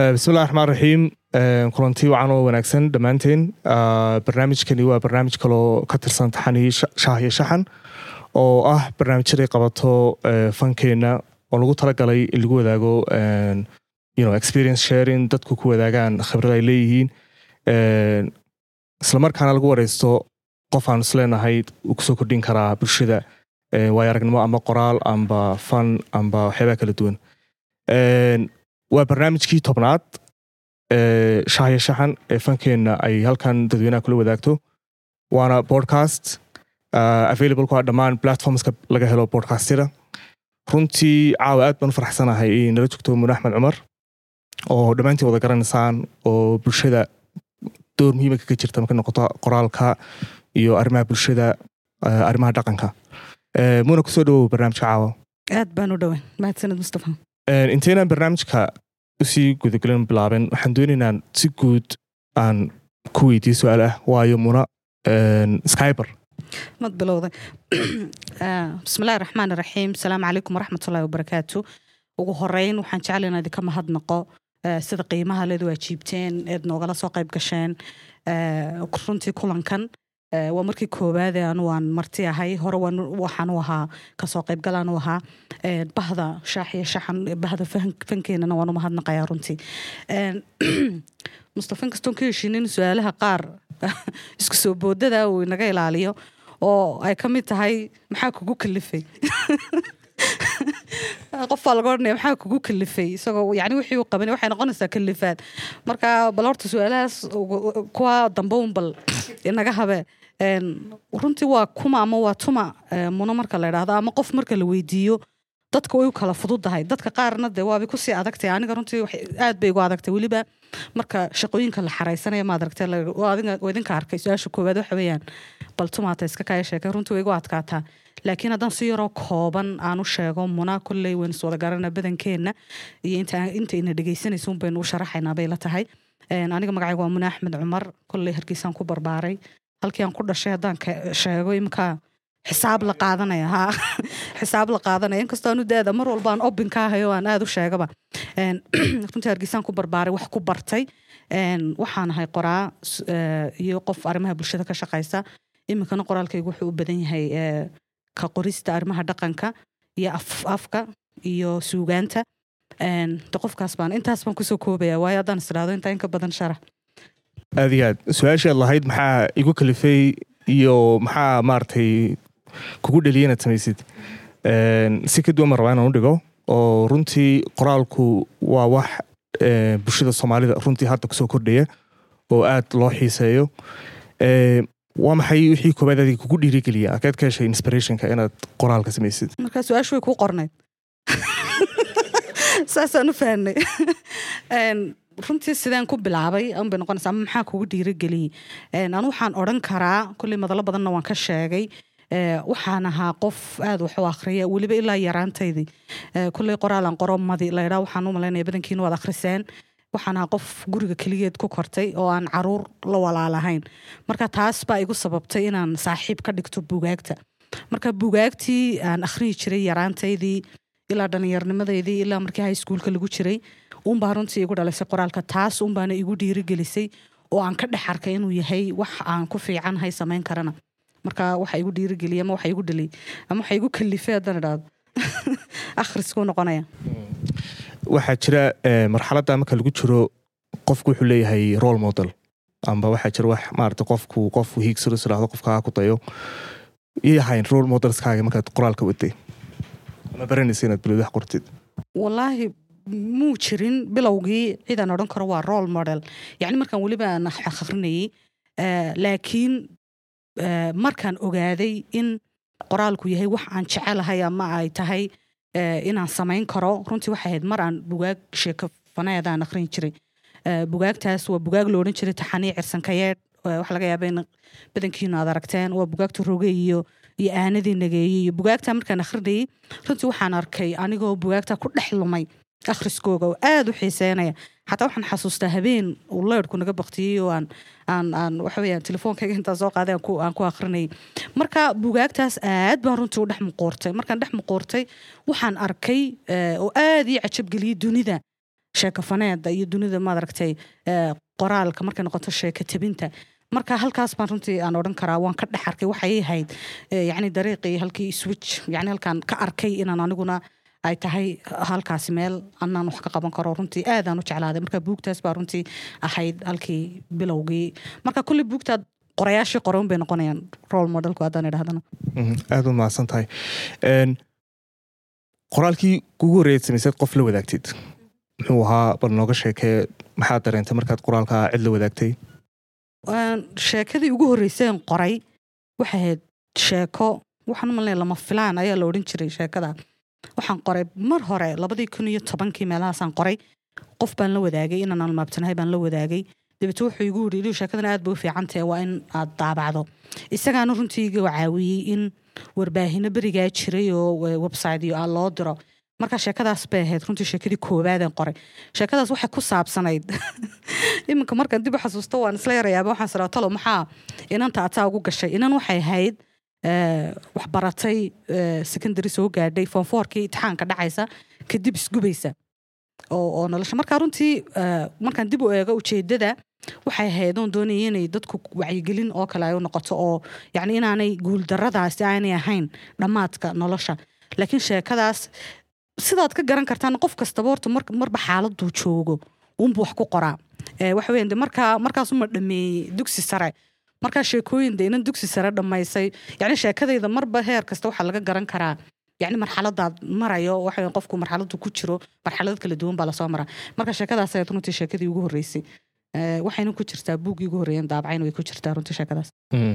bismillahi raxmaan raxiim kulanti wacan oo wanaagsan dhammaanteen barnaamijkani waa barnaamij kaloo ka tirsan taxanii shaah iyo shaxan oo ah barnaamijyaday qabato fankeenna oo lagu talagalay in lagu wadaago experience sharing dadku ku wadaagaan khibrad ay leeyihiin islamarkaana lagu wareysto qof aan isleenahay uu kusoo kordhin karaa bulshada waayo aragnimo ama qoraal amba fan amba waxyaabaha kala duwan waa barnaamijkii tobnaad shahya shaxan ee fankeenna ay halkan dadweynaha kula wadaagto waana podcast available ku ah dhammaan platformska laga helo podcastida runtii caawa aad baan u farxsanahay inay nala joogto mune axmed cumar oo dhammaantiin wada garanaysaan oo bulshada door muhiima kaga jirta marka noqoto qoraalka iyo arrimaha bulshada arrimaha dhaqanka muna kusoo dhawow barnaamijka caawa aad baan u dhowan mahadsaned mustafa inteynaan barnaamijka usii gudagelin bilaaben waxaan doonaynaa si guud aan ku weydiiye su-aal ah waayo muna skyber mad bilowday bismillahi raxmaan iraxiim asalaamu calaykum waraxmatullahi wabarakaatu ugu horeyn waxaan jecla inaa idinka mahadnaqo sida qiimaha leed waa jiibteen eed noogala soo qayb gasheen runtii kulankan waa markii koowaade anu waan marti ahay hore waxaan u ahaa kasoo qaybgalaan u ahaa bahda shaax iyo shaxan bahda fankeenana waan u mahadnaqayaa runtii mustafa inkastoon ka heshiinin su-aalaha qaar isku soo boodada uu inaga ilaaliyo oo ay ka mid tahay maxaa kugu kalifay qof baa laga odhanaya maxaa kugu kalifay isagoo yani wixii uu qabanay waxay noqonaysaa kalifaad marka bal horta su-aalahaas kuwa dambe un bal inaga habe runtii waa kuma ama waa tuma muno marka la idhaahdo ama qof marka la weydiiyo dadka way u kala fududahay dadka qaarna de waabay kusii adagtay aniga runtii aad bay igu adagtay weliba marka shaqooyinka la xaraysanaya maad aragtay idinka arkay su-aasha koowaad waxa weeyaan bal tumaata iska kaya sheekay runtii way igu adkaataa laakiin haddaan si yaroo kooban aan u sheego muna kolley waynu is wada garana badankeenna iyo inta ina dhegaysanaysa un baynu u sharaxaynaa bay la tahay aniga magacayga waa muna axmed cumar kolley hargeysaan ku barbaaray halkii aan ku dhashay haddaan sheego imka xisaab la qaadanaya ha xisaab la qaadanaya inkastoo aanu daada mar walba aan obin ka ahayo aan aada u sheegaba runtii hargeysaan ku barbaaray wax ku bartay waxaan ahay qoraa iyo qof arrimaha bulshada ka shaqaysa iminkana qoraalkaygu wuxuu u badan yahay ka qorista arrimaha dhaqanka iyo afka iyo suugaanta de qofkaas baan intaas baan kusoo koobaya waayo haddaan is idhaahdo intaa inka badan sharax aad iyo aad su-aashii aad lahayd maxaa igu kalifay iyo maxaa maaragtay kugu dheliya inaad samaysid si ka duwan ma rabaa inaan u dhigo oo runtii qoraalku waa wax bulshada soomaalida runtii hadda kusoo kordhaya oo aad loo xiiseeyo waa maxay wixii koobaad adiga kugu dhiirigeliya akeed ka heshay inspirationka inaad qoraalka samaysid markaa su-aashu way kuu qornayd saasaan u fahnay runtii sideen ku bilaabay an bay noqonaysa ama maxaa kugu dhiirigeliyey anu waxaan odran karaa kolley madalo badanna waan ka sheegay waxaan ahaa qof aada wax u akhriya weliba ilaa yaraantaydii kolley qoraalan qoro madi laydhaa waxaan u malaynaya badankiina waad akhriseen waxaan ahaa qof guriga keligeed ku kortay oo aan caruur la walaalahayn marka taas baa igu sababtay inaan saaxiib ka dhigto bugaagta marka bugaagtii aan akhriyi jiray yaraantaydii ilaa dhallinyarnimadeydii ilaa markii high schoolka lagu jiray unbaa runtii igu dhalisay qoraalka taas unbaana igu dhiirigelisay oo aan ka dhex arkay inuu yahay wax aan ku fiicanhay samayn karana marka waxa igu dhiirigeliya ama waxa igu dhaliyay ama waxa igu kalifay haddaan idhaahdo akhriskuu noqonaya waxaa jira marxaladda marka lagu jiro qofku wuxuu leeyahay role model amba waxaa jira wax maarata qofku qofku hiigsado isdhaahdo qofkaa ku dayo iyay ahayn role modelskaaga markaad qoraalka waday ama baranaysa inaad bilowd wax qortid wallaahi muu jirin bilowgii cidaan odhan karo waa role model yacni markaan weliba aan akhrinayay laakiin markaan ogaaday in qoraalku yahay wax aan jecelahay ama ay tahay inaan samayn karo runtii waxay ahayd mar aan bugaag sheeko faneed aan akhrin jiray bugaagtaas waa bugaag lo odhan jiray taxanii cirsankayeedh waxa laga yaaba in badankiinu aad aragteen waa bugaagta roge iyo iyo aanadii nageeyey iyo bugaagta markaan akhrinayay runtii waxaan arkay anigoo bugaagta ku dhex lumay akhriskooga oo aada u xiiseynaya xataa waxaan xasuustaa habeen uu leyrhku naga baktiyey oo aan aan aan waxa weeyaan telefoonkayga intaa soo qaaday aan ku aan ku akhrinayay marka bugaagtaas aad baan runtii u dhex muquurtay markaan dhex muquurtay waxaan arkay oo aad ii cajabgeliyey dunida sheekafaneeda iyo dunida maaragtay eh, qoraalka markay noqoto sheeka tabinta marka halkaas baan runtii aan odhan karaa waan ka dhex arkay waxay ahayd eh, yacni dariiqii halkii switch yacni halkaan ka arkay inaan aniguna ay tahay halkaasi meel anaan wax ka qaban karo runtii aadaan u jeclaaday marka buugtaas baa runtii ahayd halkii bilowgii marka kulli buugtaad qorayaashii qoran bay noqonayaan role modelku haddaan idhahdana Mhm, aad u mahadsan tahay Een, qoraalkii kugu horreeyad samaysad qof la wadaagtid muxuu ahaa bal nooga sheekee maxaad dareentay markaad qoraalka cid la wadaagtay Een, sheekadii ugu horreyseen qoray waxay ahayd sheeko waxaan u malinaya lama filaan ayaa la odhan jiray sheekada waxaan qoray mar hore labadii kun iyo tobankii meelahaasaan qoray qof baan la wadaagay inaan almaabtanahay baan la wadaagay dabeete wuxuu igu yidhi "Idiw, sheekadan aad bay u fiican tahay waa in aad daabacdo isagaana runtii iga caawiyey in warbaahino berigaa jiray oo eh, website iyo ah loo diro marka sheekadaas bay ahayd runtii sheekadii koowaadeen qoray sheekadaas waxay ku saabsanayd iminka markaan dib u xasuusto waan isla yarayaaba waxaan siraa talo maxaa inanta ataa ugu gashay inan waxay ahayd eh, wax baratay eh, secondary soo gaadhay foonfoorkii itixaanka dhacaysa kadib isgubaysa oo oo nolosha marka runtii eh, markaan dib u eego ujeedada waxay ahayd oon doonaya inay dadku wacyigelin oo kale ay u noqoto oo yacni inaanay guuldaradaasi aanay ahayn dhammaadka nolosha laakiin sheekadaas sidaad ka garan kartaan qof kastaba horta mar- marba xaaladuu joogo unbu wax ku qoraa Eh, waxa weyan de markaa markaasuma dhameeyey dugsi sare markaa sheekooyin de inan dugsi sare dhammaysay yacni sheekadayda marba heer kasta waxaa laga garan karaa yacni marxaladaad marayo waxa weyan qofku marxaladu ku jiro marxalad kala duwan baa lasoo maraa marka sheekadaas ayaad runtii sheekadii ugu horreysay Eh, waxayna ku jirtaa buuggii ugu horreeyan daabacayna way ku jirtaa runtii sheekadaas Mhm.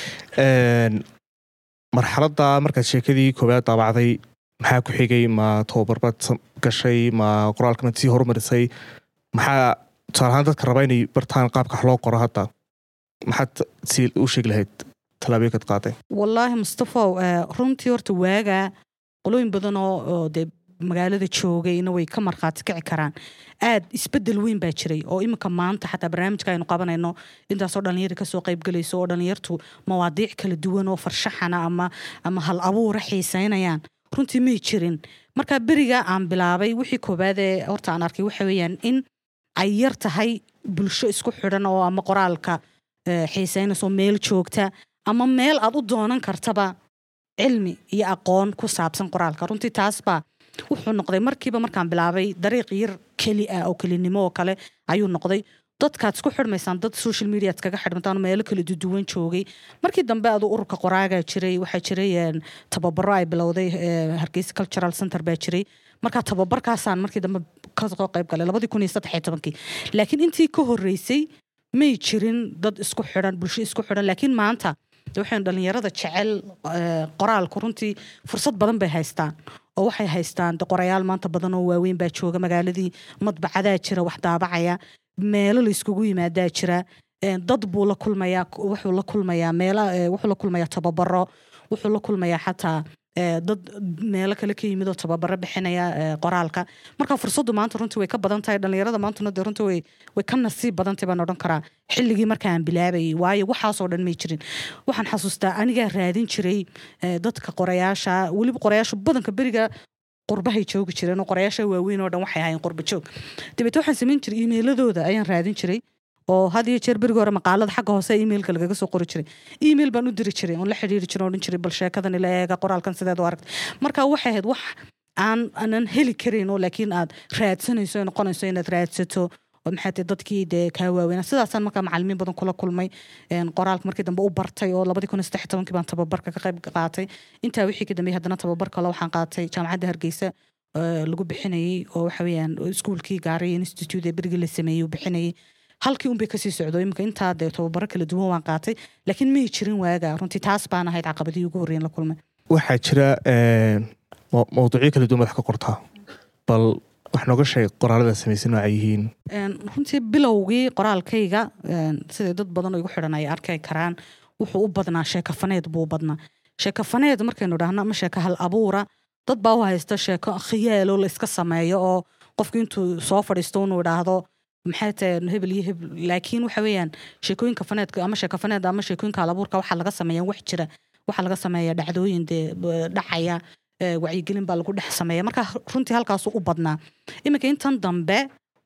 Een, marxaladda markaad sheekadii koowaad daabacday maxaa ku xigay ma tababarbaad sam- gashay ma qoraalka maad sii horumarisay maxaa tusaale ahaan dadka raba inay bartaan qaabka wax loo qoro hadda maxaad si u sheegi lahayd tallaabooyinkaad qaaday wallaahi mustafow eh, runtii horta waagaa qolooyin badan oo oo dee magaalada joogayna way ka markhaati kici karaan aad isbedel weyn baa jiray oo iminka maanta xataa barnaamijka aynu qabanayno intaasoo dhalinyari kasoo qaybgelayso oo dhalinyartu mawaadiic kala duwan oo farshaxana ama ama hal abuura xiiseynayaan runtii may jirin marka beriga aan bilaabay wixii koobaad ee horta aan arkay waxa weeyaan in ay yar tahay bulsho isku xidhan oo ama qoraalka eh, xiiseynayso meel joogta ama meel aad u doonan kartaba cilmi iyo aqoon ku saabsan qoraalka runtii taas baa wuxuu noqday markiiba markaan bilaabay dariiq yar keli ah oo kelinimo oo kale ayuu noqday dadkaad isku xidhmaysaan dad social media kaga xidhmataan oo meelo kala duwan joogay markii dambe adu ururka qoraagaa jiray waxaa jiray een, tababaro ay bilowday eh, hargeysa cultural center baa jiray marka tababarkaasaan markii dambe kasoo qayb galay labadii kun iyo saddex iyo tobankii laakiin intii ka horreysay may jirin dad isku xidhan bulsho isku xidhan laakiin maanta de waxaynu dhalinyarada jecel eh, qoraalku runtii fursad badan bay haystaan oo waxay haystaan de qorayaal maanta badan oo waaweyn baa jooga magaaladii madbacadaa jira wax daabacaya meelo la iskugu yimaadaa jira Eh, dad buu la kulmayaa wuxuu la kulmayaa meela eh, wuxuu la kulmayaa tababaro wuxuu la kulmayaa xataa eh, dad meelo kale ka yimid oo tababaro bixinaya eh, qoraalka marka fursaddu maanta runtii way ka badan tahay dhalinyarada maantuna dee runtii way way ka nasiib badan tahay baan odhan karaa xilligii markaan bilaabayay waayo waxaasoo dhan may jirin waxaan xasuustaa anigaa raadin jiray eh, dadka qorayaasha weliba qorayaasha badanka beriga qurbahay joogi jireen oo qorayaasha waaweyn oo dhan waxay ahaayeen qurba joog dabeete waxaan samayn jiray iimeyladooda ayaan raadin jiray oo had iyo jeer berigi hore maqaalada xagga hoose iimeilka lagaga soo qori jiray iimeil baan u diri jiray oon la xidhiiri jiray oo odhan jiray bal sheekadan ila eega qoraalkan sideed u aragtay marka waxay ahayd wax aan aanan heli karin oo laakiin aad raadsanayso ay noqonayso inaad raadsato oo maxay tahay dadkii dee kaa waaweynaa sidaasaan markaa macalimiin badan kula kulmay een, qoraalka markii dambe u bartay oo labadii kun iyo saddex iyo tobankii baan tababarka ka qayb qaatay intaa wixii ka dambeeyey haddana tababar kale waxaan qaatay jaamacadda hargeysa ee, lagu bixinayey oo waxa weeyaan iskuulkii gaariya institute ee berigii la sameeyey uu bixinayey halkii unbay kasii socdo iminka intaa dee tababaro kala duwan waan qaatay laakiin may jirin waaga runtii taas baan ahayd caqabadii ugu horreyn la kulmay waxaa jira een, maw- mawduucyo kala duwan madax ka qortaa bal wax nooga sheeg qoraalada samaysan nooca yihiin Een, runtii bilowgii qoraalkayga een, siday dad badan oo igu xidhan ay arki karaan wuxuu u badnaa sheekafaneed buu u badnaa sheekafaneed markaynu dhahno ama sheeka hal abuura dad baa u haysta sheeko khiyaalo la iska sameeyo oo qofku intuu soo fadhiisto inuu idhaahdo maxay tahay hebel iyo hebel laakiin waxa weeyaan sheekooyinka faneedka ama sheekafaneed ama sheekooyinka hal abuurka waxaa laga sameeyaa wax jira waxaa laga sameeyaa dhacdooyin dee b- dhacaya ee, wacyigelin baa lagu dhex sameeya marka runtii halkaasu u badnaa iminka intan dambe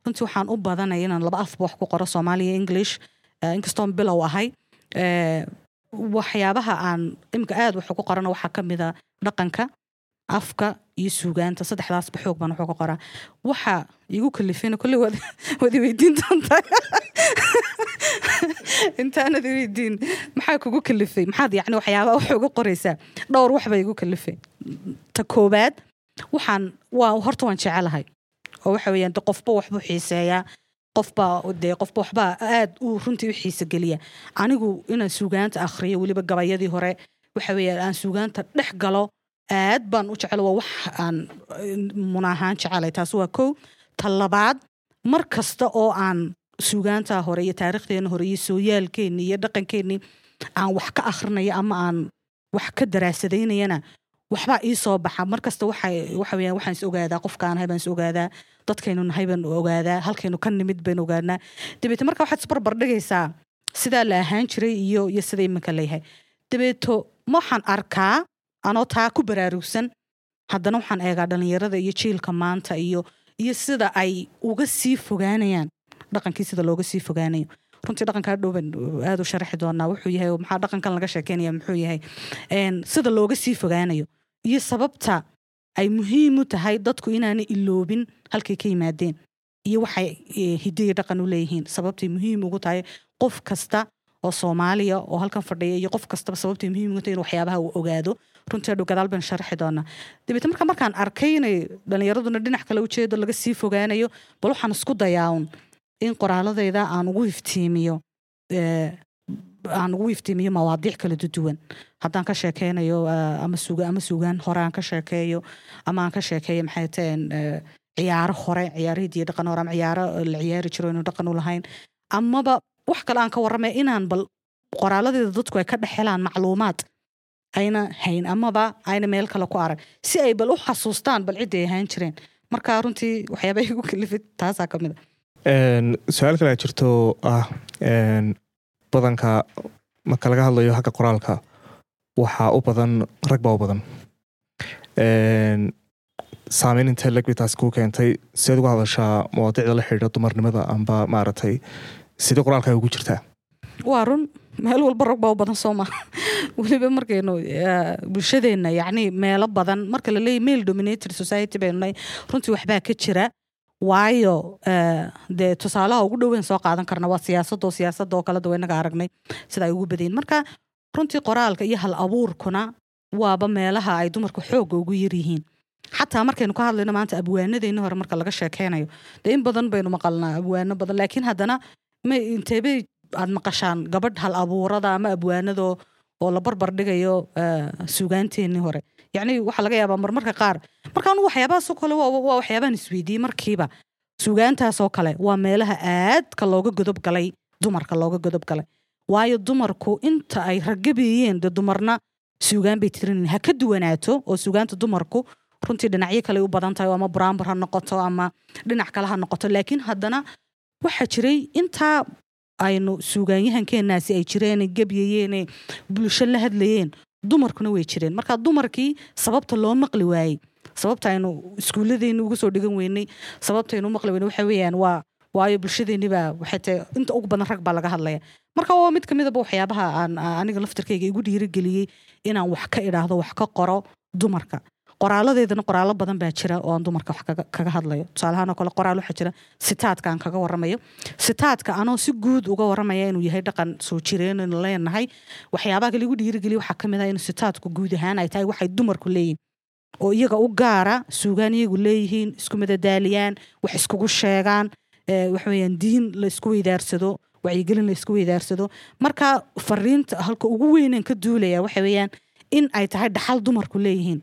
runtii waxaan u badanaya inaan laba afba wax ku qoro soomaaliya english eh, inkastoon bilow ahay Eh, waxyaabaha aan imika aad wax ugu qorana waxaa ka mid a dhaqanka afka iyo suugaanta saddexdaasba xoog baan wax uga qoraa waxa igu kalifayna kolley waad waad i weydiin doontaa intaanad i weydiin maxaa kugu kalifay maxaad yacni waxyaabaha wax uga qoraysaa dhowr wax baa igu kalifay ta koobaad waxaan waa horta waan jecelahay oo waxa weeyaan de qofba waxbuu xiiseeyaa qofba dee qofba waxbaa aad u runtii u xiise geliya anigu inaan suugaanta akhriyo weliba gabayadii hore waxa weeyaan aan suugaanta dhex galo aad baan u jecel waa wax aan eh, munaahaan jecelay taas waa kow ta labaad mar kasta oo aan suugaanta hore iyo taariikhdeena hore iyo sooyaalkeenni iyo dhaqankeenni aan wax ka akhrinayo ama aan wax ka daraasadaynayana waxbaa ii soo baxa mar kasta waxa waxa weeyaan waxaan is ogaadaa qofkaan nahay baan is ogaadaa dadkaynu nahay baan ogaadaa halkaynu ka nimid baan ogaanaa dabeete marka waxaad isbarbar dhigaysaa sidaa la ahaan jiray iyo iyo sida iminka leeyahay dabeeto ma waxaan arkaa anoo taa ku baraarugsan haddana waxaan eegaa dhalinyarada iyo jiilka maanta iyo iyo sida ay uga sii fogaanayaan dhaqankii sida looga sii fogaanayo runtii dhaqankaa dhow baan aad u sharaxi doonaa wuxuu yahay oo maxaa dhaqankan laga sheekeynaya muxuu yahay Een, sida looga sii fogaanayo iyo sababta ay muhiim u tahay dadku inaanay iloobin halkay ka yimaadeen iyo waxay eh, hiddo iyo dhaqan u leeyihiin sababtay muhiim ugu tahay qof kasta oo soomaaliya oo halkan fadhiya iyo qof kastaba sababtay muhiim ugu tahay inuu waxyaabaha uu ogaado runtii adhow gadaal baan sharaxi doonaa dabeete marka markaan arkay inay dhalinyaraduna dhinac kale ujeedo laga sii fogaanayo bal waxaan isku dayaawun in qoraaladayda aan ugu iftiimiyo eh, aan ugu iftiimiyo mawaadiic kala duwan haddaan ka sheekeynayo eh, ama suga ama sugaan hore aan ka sheekeeyo ama aan ka sheekeeyo maxay taheen eh, ciyaaro hore ciyaarihii diyo dhaqan hore ama ciyaaro la ciyaari jiro inuu dhaqan u lahayn amaba wax kale aan ka warramay inaan bal qoraaladeeda dadku ay ka dhex helaan macluumaad ayna hayn amaba ayna meel kale ku arag si ay bal u xasuustaan bal cidday ahaan jireen marka runtii waxyaabaha igu kalifid taasaa ka mid a Een, su-aal kale aa jirto ah een, badanka marka laga hadlayo xagga qoraalka waxaa u badan rag baa u badan Een, saameyn intee leg bay taasi kuu keentay sideed uga hadashaa mawaadiicda la xidhiidha dumarnimada amba maaragtay sidee qoraalkaaga ugu jirtaa waa run meel walba rag baa u badan soo maha weliba markaynu eh, bulshadeenna yacni meelo badan marka la leeyahy male dominated society baynu nahay runtii waxbaa ka jira waayo eh, dee tusaalaha ugu dhoweyn soo qaadan karna waa siyaasadoo siyaasadoo kale da inaga aragnay sida ay ugu badayin marka runtii qoraalka iyo hal abuurkuna waaba meelaha ay dumarku xoogga ugu yaryihiin xataa markaynu ka hadlayno maanta abwaanadeeni hore marka laga sheekeynayo dee in badan baynu maqalnaa abwaano badan laakiin haddana ma inteebay aad maqashaan gabadh hal abuurada ama abwaanadoo oo la barbar dhigayo eh, suugaanteenii hore yacni waxaa laga yaabaa marmarka qaar marka anu waxyaabahaasoo kale waa waa waxyaabahan isweydiiyey markiiba suugaantaasoo kale waa meelaha aadka looga godob galay dumarka looga godob galay waayo dumarku inta ay ragabeeyeen dee dumarna suugaan bay tirin ha ka duwanaato oo suugaanta dumarku runtii dhinacyo kale u badan tahay oo ama buraanbur ha noqoto ama dhinac kale ha noqoto laakiin haddana waxaa jiray intaa aynu suugaanyahankeenaasi ay jireen gebyayeene bulsho la hadlayeen dumarkuna way jireen marka dumarkii sababta loo maqli waayey sababta aynu iskuulladeeni uga soo dhigan weynay sababta aynu u maqli weynay waxa weeyaan waa waayo bulshadeeni baa waxay tahay inta ugu badan rag baa laga hadlaya marka waa mid ka midaba waxyaabaha aan aan aniga laftarkayga igu dhiirigeliyey inaan wax ka idhaahdo wax ka qoro dumarka qoraaladeedana qoraalo badan baa jira oo aan dumarka wax kaga- kaga hadlayo tusaalahaan oo kale qoraal waxaa jira sitaadka aan kaga warramayo sitaadka anoo si guud uga warramaya inuu yahay dhaqan soo jireen aynu leenahay waxyaabaha kale igu dhiirigeliya waxaa ka mid ah inuu sitaadku guud ahaan ay tahay waxay dumarku leeyihin oo iyaga u gaara suugaan iyagu leeyihiin isku madadaaliyaan wax iskugu sheegaan eh, waxa weeyaan diin la isku weydaarsado wacyigelin la isku weydaarsado marka fariinta halka ugu weyneen ka duulaya waxa weeyaan in ay tahay dhaxal dumarku leeyihiin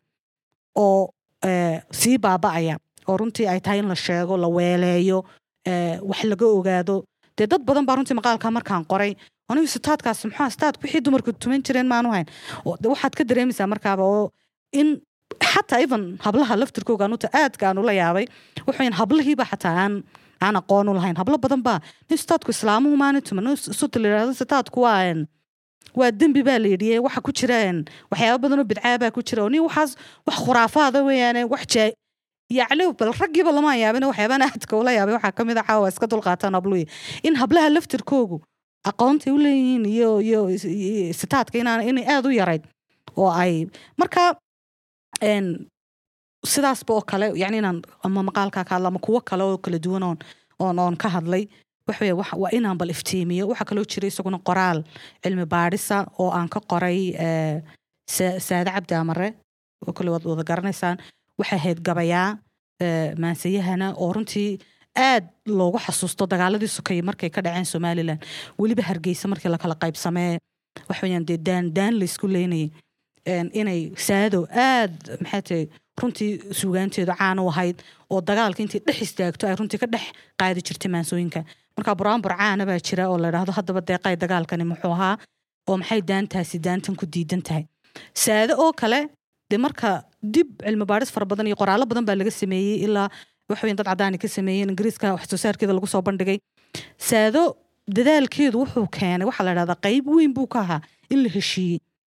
oo eh, sii baaba'aya oo runtii ay tahay in la sheego la weeleeyo eh, wax laga ogaado dee dad badan baa runtii maqaalka markaan qoray anigu sitaadkaas muxuu sitaadku wixii dumarku tuman jireen maanu hayn oo de waxaad ka dareemaysaa markaaba oo in xataa even hablaha laftirkooga anuta aadka aan ula yaabay wuxuu hablihiiba xataa aan aan aqoon u lahayn hablo badan baa nin sitaadku islaamuhu maana tuman nin suta la yidhahdo sitaadku waa een, waa dembi baa la yidhi ee waxa ku jira een, waxyaaba badan oo bidcaa baa ku jira oo nin waxaas wax khuraafaada weeyaane wax jaa yacni bal raggiiba lama yaabin waxyaabana aadka ula yaabay waxaa kamid a caawa iska dulqaataan habluhi in hablaha laftirkoogu aqoontay u leeyihiin iyo iyo iyo sitaadka inaan inay aada u yarayd oo ay marka een sidaasba oo kale yani inaan ama maqaalkaa ka hadla ama kuwo kale oo kala duwan oon oon oon ka hadlay waxaweye wax- waa inaan bal iftiimiyo waxaa kaloo jira isaguna qoraal cilmi baadhisa oo aan ka qoray eh, Sa- saade cabdi amare oo kale waad wada garanaysaan waxay ahayd gabayaa eh, maansayahana oo runtii aad loogu xasuusto dagaaladii sokeye markay ka dhaceen somalilan weliba hargeysa markii lakala qaybsamee waxaweyaan dee daan daan laysku leynayay een, inay saado aad maxay tahay runtii suugaanteedu caan u ahayd oo dagaalka intii dhex istaagto ay runtii ka dhex qaadi jirtay maansooyinka marka buraanbur caana baa jira oo la idhaahdo haddaba deeqay dagaalkani muxuu ahaa oo maxay daantaasi daantan ku diidan tahay saade oo kale dee marka dib cilmi baadhis fara badan iyo qoraallo badan baa laga sameeyey ilaa waxweyn dad cadaani ka sameeyeen ingiriiska wax soo saarkeeda lagu soo bandhigay saado dadaalkeedu wuxuu keenay waxaa la dhahdaa qayb weyn buu ka ahaa in la heshiiyey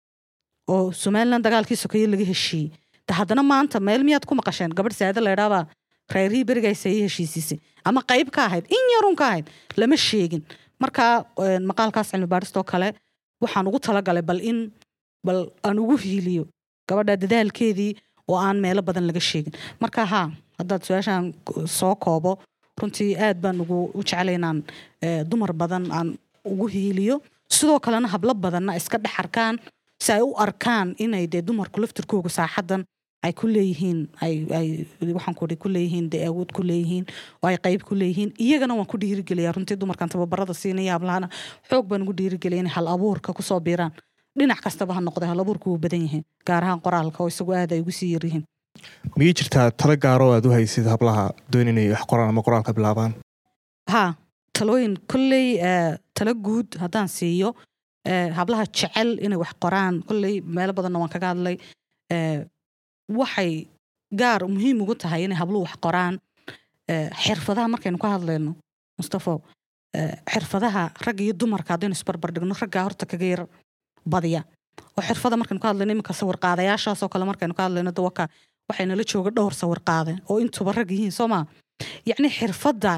oo somalilan dagaalkii sokeeye laga heshiiyey de haddana maanta meel miyaad ku maqasheen gabadh saade la idhaabaa reerihii berigaysa ii heshiisiisay ama qayb ka ahayd in yarun ka ahayd lama sheegin marka een, maqaalkaas cilmi baadhistoo kale waxaan ugu talagalay bal in bal aan ugu hiiliyo gabadha dadaalkeedii oo aan meelo badan laga sheegin marka haa haddaad su-aashaan k- soo koobo runtii aad baan ugu u jeclay inaan eh, dumar badan aan ugu hiiliyo sidoo kalena hablo badanna iska dhex arkaan si ay u arkaan inay dee dumarku laftirkooga saaxadan ay ku leeyihiin ay ay waxaan ku ku leeyihiin dee awood ku leeyihiin oo ay qayb ku leeyihiin iyagana waan ku dhiirigeliyaa runtii dumarkan tababarada siinaya hablahana xoog baan ugu dhiirigeliya inay hal abuurka kusoo biiraan dhinac kastaba ha noqday hal abuurku wuu badan yihiin gaar ahaan qoraalka oo isagu aad ay ugu sii yaryihiin miyay jirtaa tala gaaro aad u haysid hablaha doon inay wax qoraan ama qoraalka bilaabaan haa talooyin kolley eh, talo guud haddaan siiyo eh, hablaha jecel inay wax qoraan kolley meelo badanna waan kaga hadlay eh, waxay gaar muhiim ugu tahay inay habluhu wax qoraan eh, xirfadaha markaynu ka hadlayno mustafo eh, xirfadaha rag iyo dumarka haddaynu isbarbar dhigno raggaa horta kaga yar badiya oo xirfada markaynu ka hadlayno iminka sawir qaadayaashaasoo kale markaynu ka hadlayno dawaka waxay nala jooga dhowr sawir qaade oo intuba rag yihiin soo maa yacni xirfadda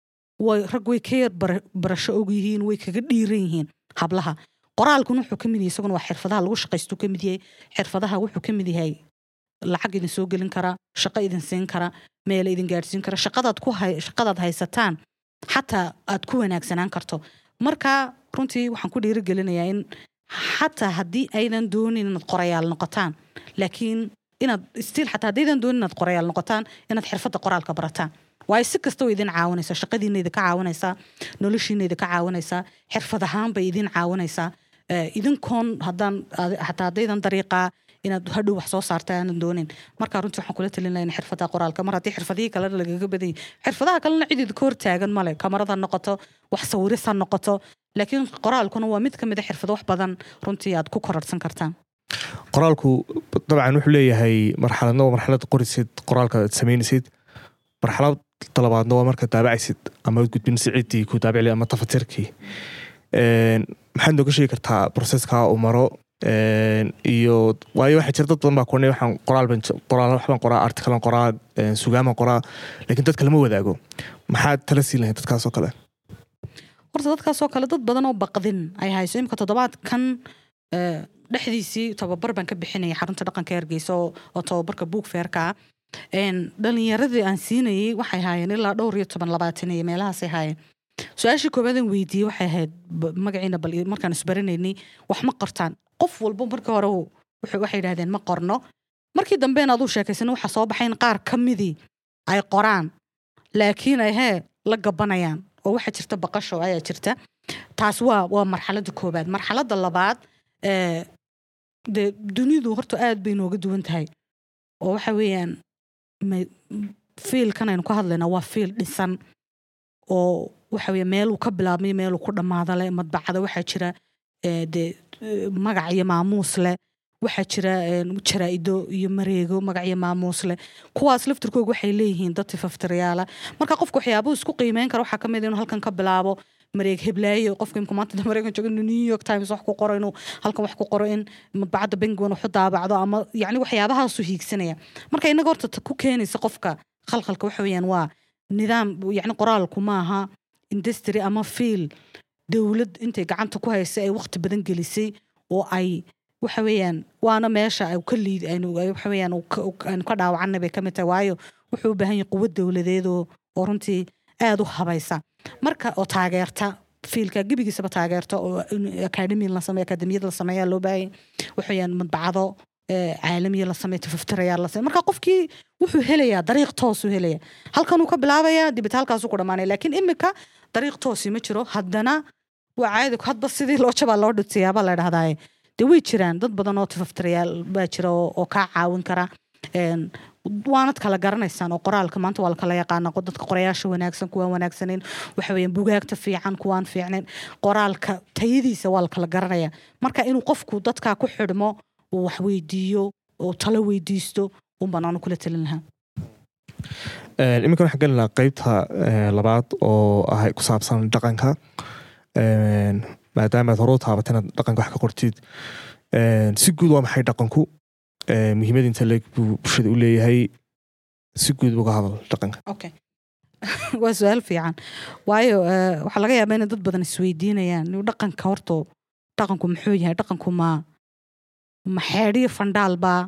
way rag way ka yar bara- barasho og yihiin way kaga dhiiran yihiin hablaha qoraalkuna wuxuu ka mid yahay isaguna waa xirfadaha lagu shaqaystu ka mid yahay xirfadaha wuxuu ka mid yahay lacag idin soo gelin kara shaqo idin siin kara meel idin gaadhsiin kara shaqadaad ku hay shaqadaad haysataan xataa aad ku wanaagsanaan karto marka runtii waxaan ku dhiirigelinayaa in xataa haddii aydan doonin inaad qorayaal noqotaan laakiin inaad stiil xataa haddaydan doonin inaad qorayaal noqotaan inaad xirfadda qoraalka barataan waayo si kasta way idin caawinaysaa shaqadiina idinka caawinaysaa noloshiina idinka caawinaysaa xirfad ahaan bay idin caawinaysaa Eh, idinkoon haddaan ad- xataa haddaydan dariiqaa inaad hadhow wax soo saarta aanan doonin marka runtii waxaan kula talin lahaa in xirfada qoraalka mar haddii xirfadihii kalena lagaga badan yahay xirfadaha kalena cid idinka hortaagan male kamarad ha noqoto wax sawiris ha noqoto laakiin qoraalkuna waa mid ka mid a xirfado wax badan runtii aad ku kororsan kartaan qoraalku dabcan wuxuu leeyahay marxaladna waa marxalad qorisid qoraalka aad samaynaysid marxalad labaadna waa marka daabacaysid ama aad gudbinaysid ciddii ku daabicli ama tafatirkii Een, maxaad nooga sheegi kartaa proseska uu maro Een, iyo waayo waxaa jira dad badan baa kuwanay waxaan qoraal ban qoraal waxbaan qoraa artikalan qoraa een, sugaaman qoraa laakiin dadka lama wadaago maxaad tala siin lahayd dadkaasoo kale horta dadkaasoo kale dad badan oo baqdin ay hayso imika toddobaadkan eh, dhexdiisii tababar baan ka bixinaya xarunta dhaqanka hargeysa oo oo tababarka buug feerka ah Een, dhalinyaradii aan siinayay waxay haayeen ilaa dhowr iyo toban labaatan iyo meelahaasay haayeen su-aashii koobaadaan weydiiyey waxay ahayd b- magaciina bal markaan isbaranaynay wax ma qortaan qof walba markii hore uu- wuxuu- waxay yidhahdeen ma qorno markii dambe in aduu sheekaysan waxaa soo baxay in qaar ka midii ay qoraan laakiin ay hee la gabanayaan oo waxaa jirta baqasho ayaa jirta taas waa waa marxaladda koobaad marxaladda labaad ee dee dunidu horta aad bay nooga duwan tahay oo waxa weeyaan ma- fiilkan aynu ka hadlaynaa waa fiil dhisan oo waxa weeye meeluu ka bilaabmay meeluu ku dhammaada leh madbacada waxaa jira ee, dee eh, magac iyo maamuus leh waxaa jira een, jaraa'ido iyo mareego magac iyo maamuus leh kuwaas laftirkooga waxay leeyihiin dad tifaftirayaala marka qofka waxyaabuhu isku qiimeyn kara waxaa ka mid ah inuu halkan ka bilaabo mareeg heblaayo qofka imka maanta mareykan joogo inuu new york times wax ku qoro inuu halkan wax ku qoro in madbacadda penguin waxu daabacdo ama yacni waxyaabahaasu hiigsanaya marka inaga horta ta ku keenaysa qofka khalkhalka waxa weeyaan waa nidaam yacni qoraalku maaha industry ama fiil dowlad intay gacanta ku haysa ay waqti badan gelisay oo ay waxa weeyaan waana meesha ay ka liid aynu ay waxa weeyaan uu ka- uu- aynu ka dhaawacanay bay ka mid tahay waayo wuxuu u baahan yahay quwad dowladeed oo oo runtii aada u habaysa marka oo taageerta fiilka gebigiisaba taageerta oo in academy la sameeyo akademiyad la sameeyaa loo baahanya waxa weeyaan madbacado eh, caalamiya la sameeyo tifaftirayaa la sameeyo marka qofkii wuxuu helayaa dariiq toosuu helaya halkanuu ka bilaabaya dibita halkaasuu ku dhamaanaya laakiin imika dariiq toosi ma jiro haddana waa caadi hadba sidii loo jabaa loo dhutiyaaba la dhahdaa de way jiraan dad badan oo tifaftirayaal baa jira oo oo kaa caawin kara Een, waanad kala garanaysaan oo qoraalka maanta waa la kala yaqaana qo- dadka qorayaasha wanaagsan kuwaan wanaagsaneyn waxa weeyaan bugaagta fiican kuwaan fiicnayn qoraalka tayadiisa waa la kala garanaya marka inuu qofku dadkaa ku xidhmo uu wax weydiiyo oo talo weydiisto un baan anu kula talin lahaa Een, iminkan waxaan geli lahaa qeybta eh, labaad oo ah ku saabsan dhaqanka Een, maadaama aad hore u taabatay inaad dhaqanka wax ka qortid Een, si guud waa maxay dhaqanku Een, muhiimad inta leeg buu bulshada u leeyahay si guud uga hadal dhaqanka okay waa su-aal fiican waayo eh, waxaa laga yaabaa inay dad badan isweydiinayaan inuu dhaqanka horto dhaqanku muxuu yahay dhaqanku ma ma xeedhiyo fandhaalbaa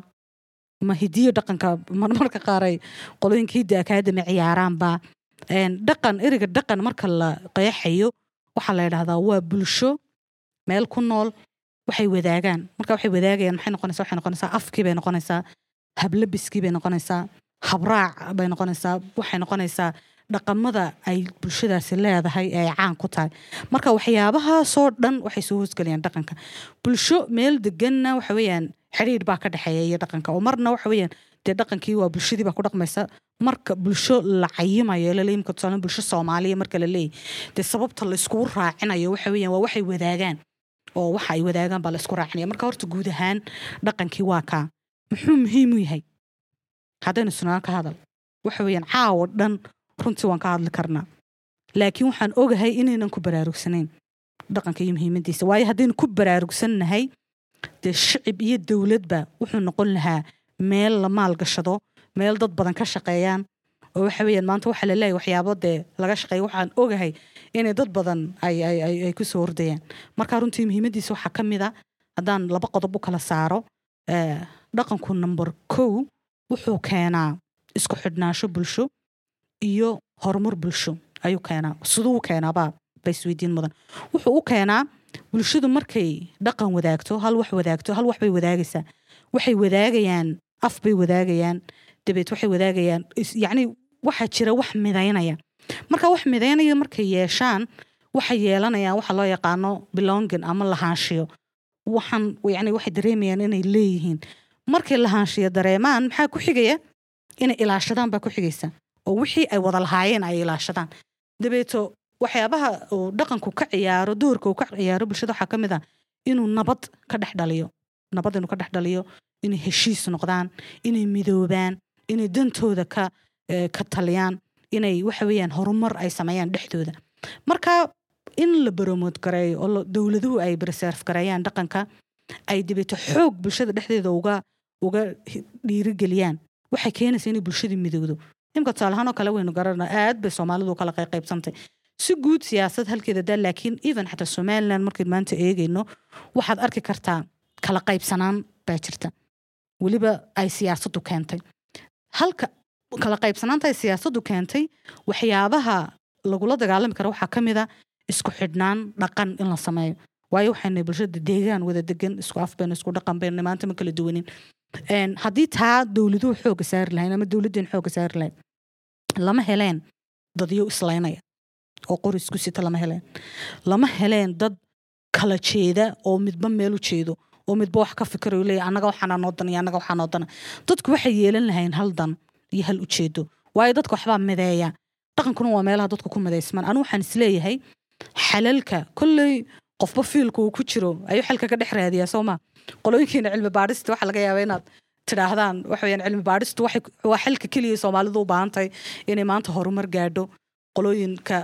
ma hidiyo dhaqanka marmarka qaar ay qolooyinka hidda akaadami ciyaaraanba Een, dhaqan eriga dhaqan marka la qeexayo waxaa la yidhahdaa waa bulsho meel ku nool waxay wadaagaan marka waxay wadaagayaan maxay noqonaysaa waxay noqonaysaa afkii bay noqonaysaa hablabiskii bay noqonaysaa habraac bay noqonaysaa waxay noqonaysaa dhaqamada ay bulshadaasi leedahay ee ay caan ku tahay marka waxyaabahaasoo dhan waxay soo hoosgelayaan dhaqanka bulsho meel deganna waxa weeyaan xidhiidh baa ka dhexeeya iyo dhaqanka oo marna waxa weeyaan dee dhaqankii waa bulshadii baa ku dhaqmaysa marka bulsho la cayimayo laleeyahy imka tusaale bulsho soomaaliya marka la leeyahy dee sababta layskugu raacinayo waxa weeyaan waa waxay wadaagaan oo waxa ay wadaagaan baa laysku raacinaya marka horta guud ahaan dhaqankii waa kaa muxuu muhiim u yahay haddaynu sunaan ka hadal waxa weeyaan caawo dhan runtii waan ka hadli karnaa laakiin waxaan ogahay inaynan ku baraarugsanayn dhaqanka iyo muhiimadiisa waayo haddaynu ku baraarugsannahay dee shicib iyo dowladba wuxuu noqon lahaa meel la maalgashado meel dad badan ka shaqeeyaan oo waxa weeyaan maanta waxaa la leeyahay waxyaabo dee laga shaqeeya waxaan ogahay inay dad badan ay ay ay ay ku soo ordayaan marka runtii muhiimadiisa waxaa ka mid a haddaan laba qodob u kala saaro eh, dhaqanku number kow wuxuu keenaa isku xidhnaansho bulsho iyo horumar bulsho ayuu keenaa siduu u keenaabaa ba isweydiin mudan wuxuu u keenaa bulshadu markay dhaqan wadaagto hal wax wadaagto hal wax bay wadaagaysaa waxay wadaagayaan af bay wadaagayaan dabeed waxay wadaagayaan is- yacni waxaa jira wax midaynaya marka wax midaynaya markay yeeshaan waxay yeelanayaan waxa loo yaqaano belonging ama lahaanshiyo waxaan yacni waxay dareemayaan inay leeyihiin markay lahaanshiyo dareemaan maxaa ku xigaya inay ilaashadaan baa ku xigaysa oo wixii ay wada lahaayeen ay ilaashadaan dabeeto waxyaabaha uu dhaqanku ka ciyaaro doorka uu ka ciyaaro bulshada waxaa ka mid ah inuu nabad ka dhex dhaliyo nabad inuu ka dhex dhaliyo inay heshiis noqdaan inay midoobaan inay dantooda ka eh, ka taliyaan inay waxa weeyaan horumar ay sameeyaan dhexdooda marka in la baromood gareeyo oo la- dowladuhu ay preserve gareeyaan dhaqanka ay dibeeto xoog bulshada dhexdeeda uga uga hi- dhiirigeliyaan waxay keenaysaa inay bulshadii midowdo imka tusaale ahaan oo kale waynu garanaa aad bay soomaalidu u kala qey- qaybsantay si guud siyaasad halkeeda daa laakiin even xataa somaliland markayn maanta eegayno waxaad arki kartaa kala qaybsanaan baa jirta weliba ay siyaasaddu keentay halka kala qaybsanaanta ay siyaasaddu keentay waxyaabaha lagula dagaalami kara waxaa ka mid a isku xidhnaan dhaqan in la sameeyo waayo waxayna bulshada deegaan wada degan isku af bayna isku dhaqan bayna maanta ma kala duwanin Een, haddii taa dowladuhu xooga saari lahayn ama dowladeen xooga saari lahayn lama heleen dadyo islaynaya oo qori isku sita lama heleen lama heleen dad kala jeeda oo midba meel u jeedo oo midba wax ka fikirayo leeya annaga waxaana noo dan iyo annaga waxaa noo dana dadku waxay yeelan lahayn hal dan iyo hal ujeedo waayo dadka waxbaa mideeya dhaqankuna waa meelaha dadku ku midaysmaan anu waxaan isleeyahay xalalka kolley qofba fiilka uu ku jiro ayuu xalka ka dhex raadiyaa soo ma qolooyinkeena cilmi baadhista waxaa laga yaabaa inaad tidhaahdaan waxa weyaan cilmi baadhistu waxay waa xalka keliya soomaalidu u baahan tahay inay maanta horumar gaadho qolooyinka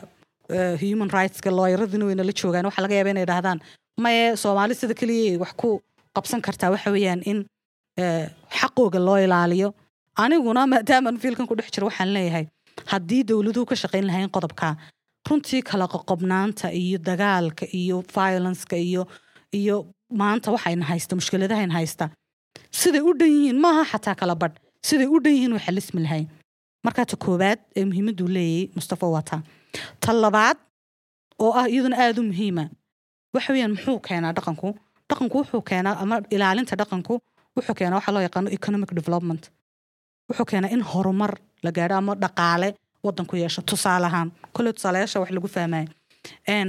eh, human rightska looyaradina wayna la joogaan waxaa laga yaaba inay idhahdaan maye soomaali sida keliya ay wax ku qabsan kartaa waxa weeyaan in eh, xaqooga loo ilaaliyo aniguna maadaaman fiilkan ku dhex jiro waxaan leeyahay haddii dowladuhu ka shaqayn lahayn qodobka runtii kala qoqobnaanta iyo dagaalka iyo violenceka iyo iyo maanta waxayna haysta mushkiladahayna haysta siday u dhan yihiin maaha xataa kala badh siday u dhan yihiin way xalismi lahayn markaa ta koowaad ee muhiimaddu leeyahay mustafa wataa ta labaad oo ah iyaduna aada u muhiima waxa weeyaan muxuu keenaa dhaqanku dhaqanku wuxuu keenaa ama ilaalinta dhaqanku wuxuu keenaa waxa loo yaqaano economic development wuxuu keenaa in horumar la gaadho ama dhaqaale wadanku yeesho tusaale ahaan kole tusaalayaasha wax lagu fahmaya Een,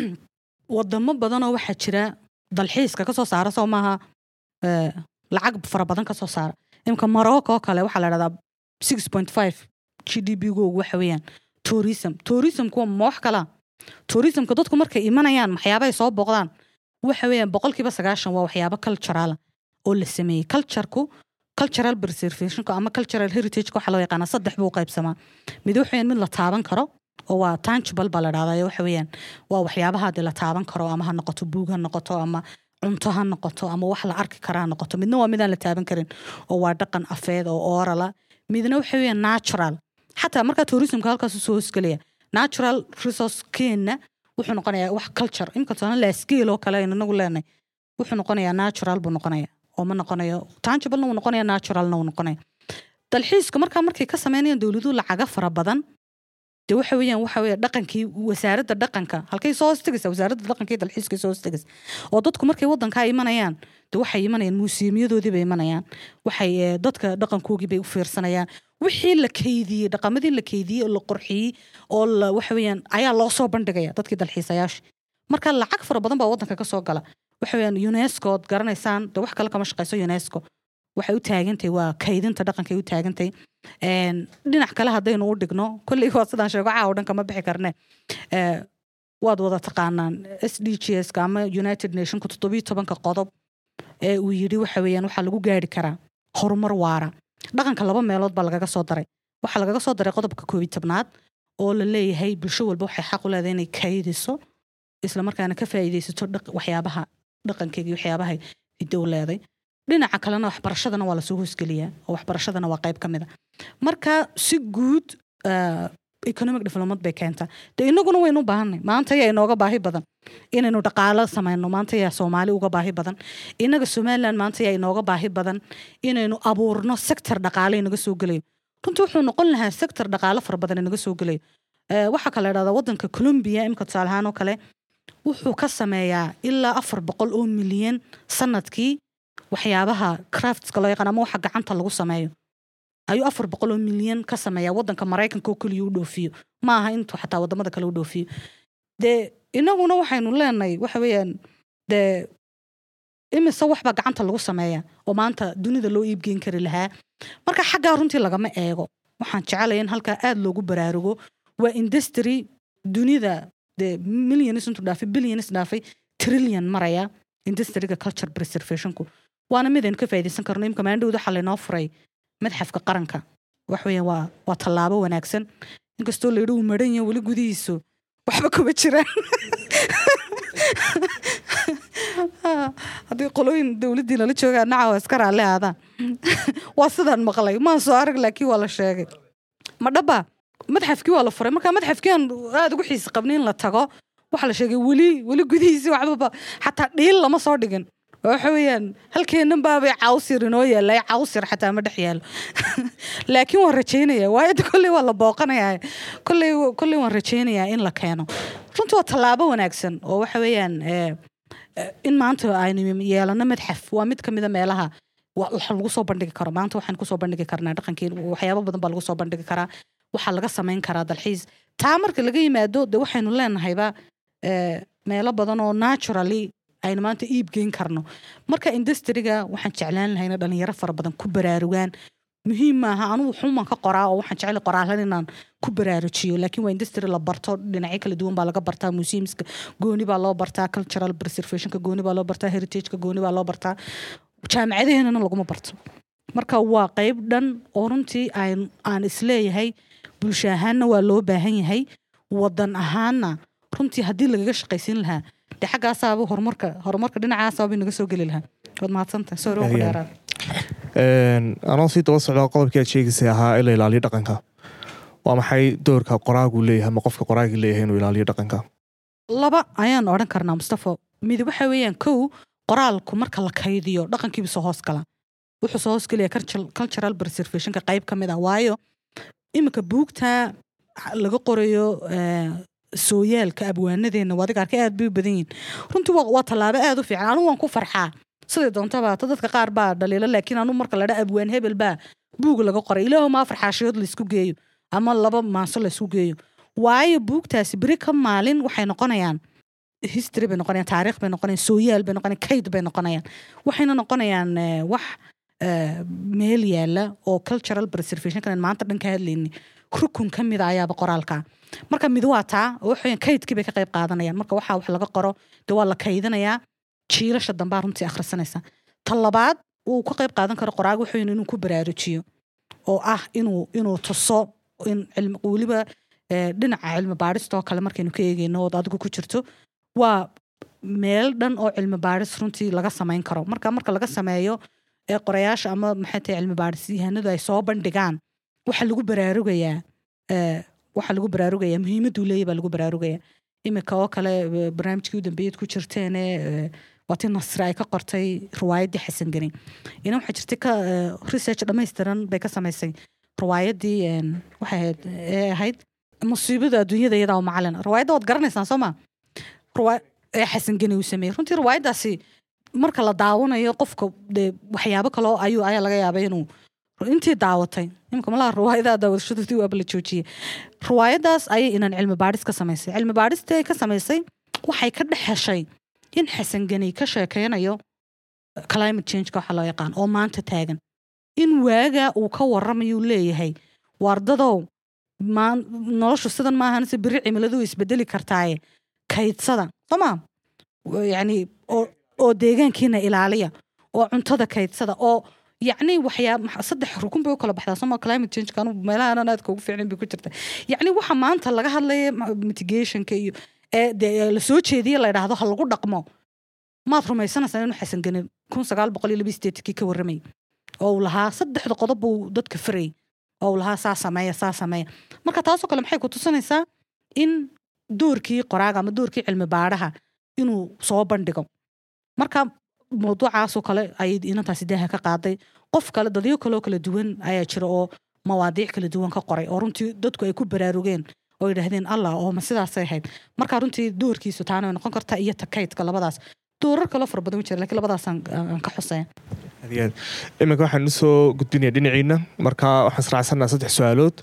wadamo badanoo waxaa jira dalxiiska kasoo saara soo maaha eh, lacag fara badan kasoo saara imka morocco oo kale waxaa la dhahdaa six point five g d p googu waxa weeyaan tourism tourismku waa ma wax kala tourismka dadku markay imanayaan waxyaabahay soo booqdaan waxa weeyaan boqolkiiba sagaashan waa waxyaabo cultural oo la sameeyey cultureku cultural preservationka ama cultural heritageka waxaa loo yaqaanaa saddex buu u qaybsamaa mid waxa weeyaan mid la taaban karo oo waa tangible baa la dhahdaa waxa weeyaan waa waxyaabaha hadii la taaban karo ama ha noqoto buug ha noqoto ama cunto ha noqoto ama wax la arki kara ha noqoto midna waa midaan la taaban karin oo waa dhaqan afeed oo orala midna waxa weeyaan natural xataa markaa tourismka halkaas usoo hosgelaya natural resource keenna wuxuu noqonayaa wax culture imka tusaale lascale oo kale aynu inagu leenahay wuxuu noqonayaa natural buu noqonaya oo ma noqonayo tangiblena wuu noqonaya naturalna wuu noqonaya dalxiiska markaa markay ka sameynayaan dowladuhu lacaga fara badan de waxa weeyaan waxa weeye dhaqankii wasaaradda dhaqanka halkay soo hostegaysa wasaaradda dhaqanka iyo dalxiiska soo hostegaysa oo dadku markay wadankaa imanayaan de waxay imanayaan muusiyamyadoodii bay imanayaan waxay eh, dadka dhaqankoogii bay u fiirsanayaan wixii la keydiyey dhaqamadii la keydiyey oo la qurxiyey oo la waxa weeyaan ayaa loo soo bandhigaya dadkii dalxiisayaasha marka lacag fara badan baa wadanka ka soo gala waxa weeyaan unesco ood garanaysaan de wax kale kama shaqayso unesco waxay u taagantahay waa kaydinta dhaqankay u taagantahay Een, dhinac kale haddaynu u dhigno kolley waa sidaan sheego caawa dhan kama bixi karne Eh, waad wada taqaanaan s d g s ka ama united nationka toddobiyo tobanka qodob ee uu yidhi waxa weeyaan waxaa lagu gaari karaa horumar waara dhaqanka laba meelood baa lagaga soo daray waxaa lagaga soo daray qodobka koobiyi tobnaad oo la leeyahay bulsho walba waxay xaq u leedahay inay kaydiso isla markaana ka faa'iidaysato dhaq- waxyaabaha dhaqankeega iyo waxyaabahay hidow leeday dhinaca kalena waxbarashadana waa lasoo hoosgeliyaa oo waxbarashadana waa qayb ka mid a marka si guud eh, economic development bay keentaa de inaguna waynu u baahanay maanta yaa inooga baahi badan inaynu dhaqaalo samayno maanta yaa soomaali uga baahi badan inaga somaliland maanta yaa inooga baahi badan inaynu abuurno sector dhaqaale inaga soo gelayo runtii wuxuu noqon lahaa sector dhaqaale fara badan inaga soo gelayo Eh, waxaa kale dhahdaa wadanka colombia imka tusaale ahaan oo kale wuxuu ka sameeyaa ilaa afar boqol oo milyan sanadkii waxyaabaha craftska loo yaqaan ama waxa gacanta lagu sameeyo ayuu afar boqol oo milyan ka sameeyaa wadanka maraykanka oo keliya u dhoofiyo ma aha intuu xataa wadamada kale u dhoofiyo dee inaguna waxaynu leenahay waxa weeyaan dee imise waxbaa gacanta lagu sameeya oo maanta dunida loo iibgeyn kari lahaa marka xaggaa runtii lagama eego waxaan jecelaya in halkaa aad loogu baraarugo waa industry dunida dee millions intuu dhaafay billions dhaafay trillion maraya industriga culture preservationku waana mid aynu ka faa'iidaysan karno imka maandhowda waxaa laynoo furay madxafka qaranka wax weeyaan waa waa tallaabo wanaagsan inkastoo la yidhi uu maran yahay weli gudihiisu waxba kuma jiraan haddii qolooyin dowladdii nala joogaan nacawa iska raalli aadaan waa sidaan maqlay maan soo arag laakiin waa la sheegay ma dhaba madxafkii waa la furay marka madxafkii aan aada ugu xiisi qabnay in la tago waxaa la sheegay weli weli gudihiisi waxbaba xataa dhiil lama soo dhigin waxa weeyaan halkeennan baabay cawsir inoo yaallay cawsir xataa ma dhex yaalo laakiin waan rajaynaya waayo de kolley waa la booqanayaa kolley kolley waan rajaynayaa in la keeno runtii waa tallaabo wanaagsan oo waxa weeyaan eh, eh, in maanta aynu yeelano madxaf waa mid ka mida meelaha wa- waxa lagu soo bandhigi karo maanta waxaan kusoo bandhigi karnaa dhaqankii waxyaabo badan baa lagu soo bandhigi karaa waxaa laga samayn karaa dalxiis taa marka laga yimaado de waxaynu leenahayba eh, meelo badan oo naturally aynu maanta iib geyn karno marka industriga waxaan jeclaan lahayna dhalinyaro fara badan ku baraarugaan muhiim maaha anugu xuman ka qoraa oo waxaan jecel qoraalan inaan ku baraarujiyo laakiin waa industry la barto dhinacyo kala duwan baa laga bartaa museumska gooni baa loo bartaa cultural preservationka gooni baa loo bartaa heritageka gooni baa loo bartaa jaamacadaheenana laguma barto marka waa qayb dhan oo runtii aan aan isleeyahay bulsho ahaanna waa loo baahan yahay wadan ahaana runtii haddii lagaga shaqaysiin lahaa dee xaggaasaaba horumarka horumarka dhinacaasaba naga soo geli lahaa waad mahadsantahay sorry waa ku Ayaa. dheeraad anoo sii daba socda qodobkii aad sheegaysay ahaa in la ilaaliyo dhaqanka waa maxay doorka qoraagu leeyahay ama qofka qoraagii leeyahay inuu ilaaliyo dhaqanka laba ayaan odhan karnaa mustafo mid waxa weeyaan kow qoraalku marka la kaydiyo dhaqankiibu soo hoos gala wuxuu soo hoos gelaya cultural- cultural preservationka qayb ka mid ah waayo iminka buugta laga qorayo eh, sooyaalka abwaanadeenna waa adiga arkay aad bay u badan yihin runtii waa waa tallaabo aad u fiican anigu waan ku farxaa siday doontaba ta dadka qaar baa dhaliilo laakiin anu marka ladha abwaan hebel baa buug laga qoray ilaahu maa farxaashiyood laysku geeyo ama laba maaso laysku geeyo waayo buugtaasi beri ka maalin waxay noqonayaan history bay noqonayaan taariikh bay noqonayaan sooyaal bay noqonayaan kayd bay noqonayaan waxayna noqonayaan eh, wax eh, meel yaala oo cultural preservation kan maanta dhan ka hadlayni rukun ka mid a ayaaba qoraalka marka mid waa taa oo waxaweyaan kaydkii bay ka qayb qaadanayaan marka waxaa wax laga qoro dee waa la kaydinayaa jiilasha dambaa runtii akhrisanaysa ta labaad uu ka qayb qaadan karo qoraaga wuxuu inuu ku baraarujiyo oo ah inuu inuu tuso in cilmi weliba eh, dhinaca cilmi baadhista oo kale markaynu ka eegeyno ood adigu ku jirto waa meel dhan oo cilmi baadhis runtii laga samayn karo marka marka laga sameeyo ee qorayaasha ama maxay tahay cilmi baadhis yahanadu ay soo bandhigaan waxa lagu baraarugayaa eh, waxa lagu baraarugayaa muhiimaduu leeyahy baa lagu baraarugayaa imika oo kale eh, barnaamijkii u dambeeyad ku jirteene eh, waa tii nasre ay ka qortay riwaayaddii xasan geni ina waxaa jirtay ka eh, research dhammaystiran bay ka samaysay riwaayaddii een, waxay ahayd ee ahayd musiibada adduunyada iyadaa u macalin riwaayadda waad garanaysaan soo ma Riwaa- ee xasan geni uu sameeyey runtii riwaayaddaasi marka la daawanayo qofka dee waxyaabo kaloo ayuu ayaa laga yaabay inuu intii daawatay imika malaha riwaayadaha daawadashadoodii waaba la joojiyey riwaayaddaas ayay inaan cilmi baadhis ka samaysay cilmi baadhistii ay ka samaysay waxay ka dhex heshay in xasan geni ka sheekeynayo climate changeka waxa loo yaqaan oo maanta taagan in waaga uu ka warramayuu leeyahay waardadow maan- noloshu sidan maahan se beri cimiladu way isbedeli kartaaye kaydsada sooma yani oo oo deegaankiina ilaaliya oo cuntada kaydsada oo yacni waxyaa maxa- saddex rukun bay u kala baxdaa sooma climate change anu meelaha anan aadka ugu fiicnin bay ku jirta yacni waxa maanta laga hadlaya ma- mitigationka iyo ee dee la soo jeediye la yidhaahdo ha lagu dhaqmo maad rumaysanaysaa inuu xasan geni kun sagaal boqol iyo laba sideetkii ka warramay oo uu lahaa saddexda qodob buu dadka farayay oo uu lahaa saa sameeya saa sameeya marka taasoo kale maxay ku tusinaysaa in doorkii qoraaga ama doorkii cilmi baadhaha inuu soo bandhigo marka mawduucaasoo kale ayay inantaasi daaha ka qaaday qof kale dadyo kaloo kala duwan ayaa jira oo mawaadiic kala duwan ka qoray oo runtii dadku ay ku baraarugeen oo yidhaahdeen allah oo ma sidaasay ahayd marka runtii doorkiisu taana way noqon kartaa iyo takaydka labadaas doorar kaloo fara badan u jira lakiin labadaasaan aan ka xusaya aad iyo aad iminka waxaan usoo gudbinaya dhinaciina marka waxaan israacsanaa saddex su-aalood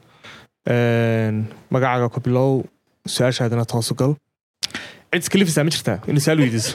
Een, magacaaga ku bilow su-aashaadana toosu gal cid iska lifisaa ma jirtaa inay su-aal weydiiso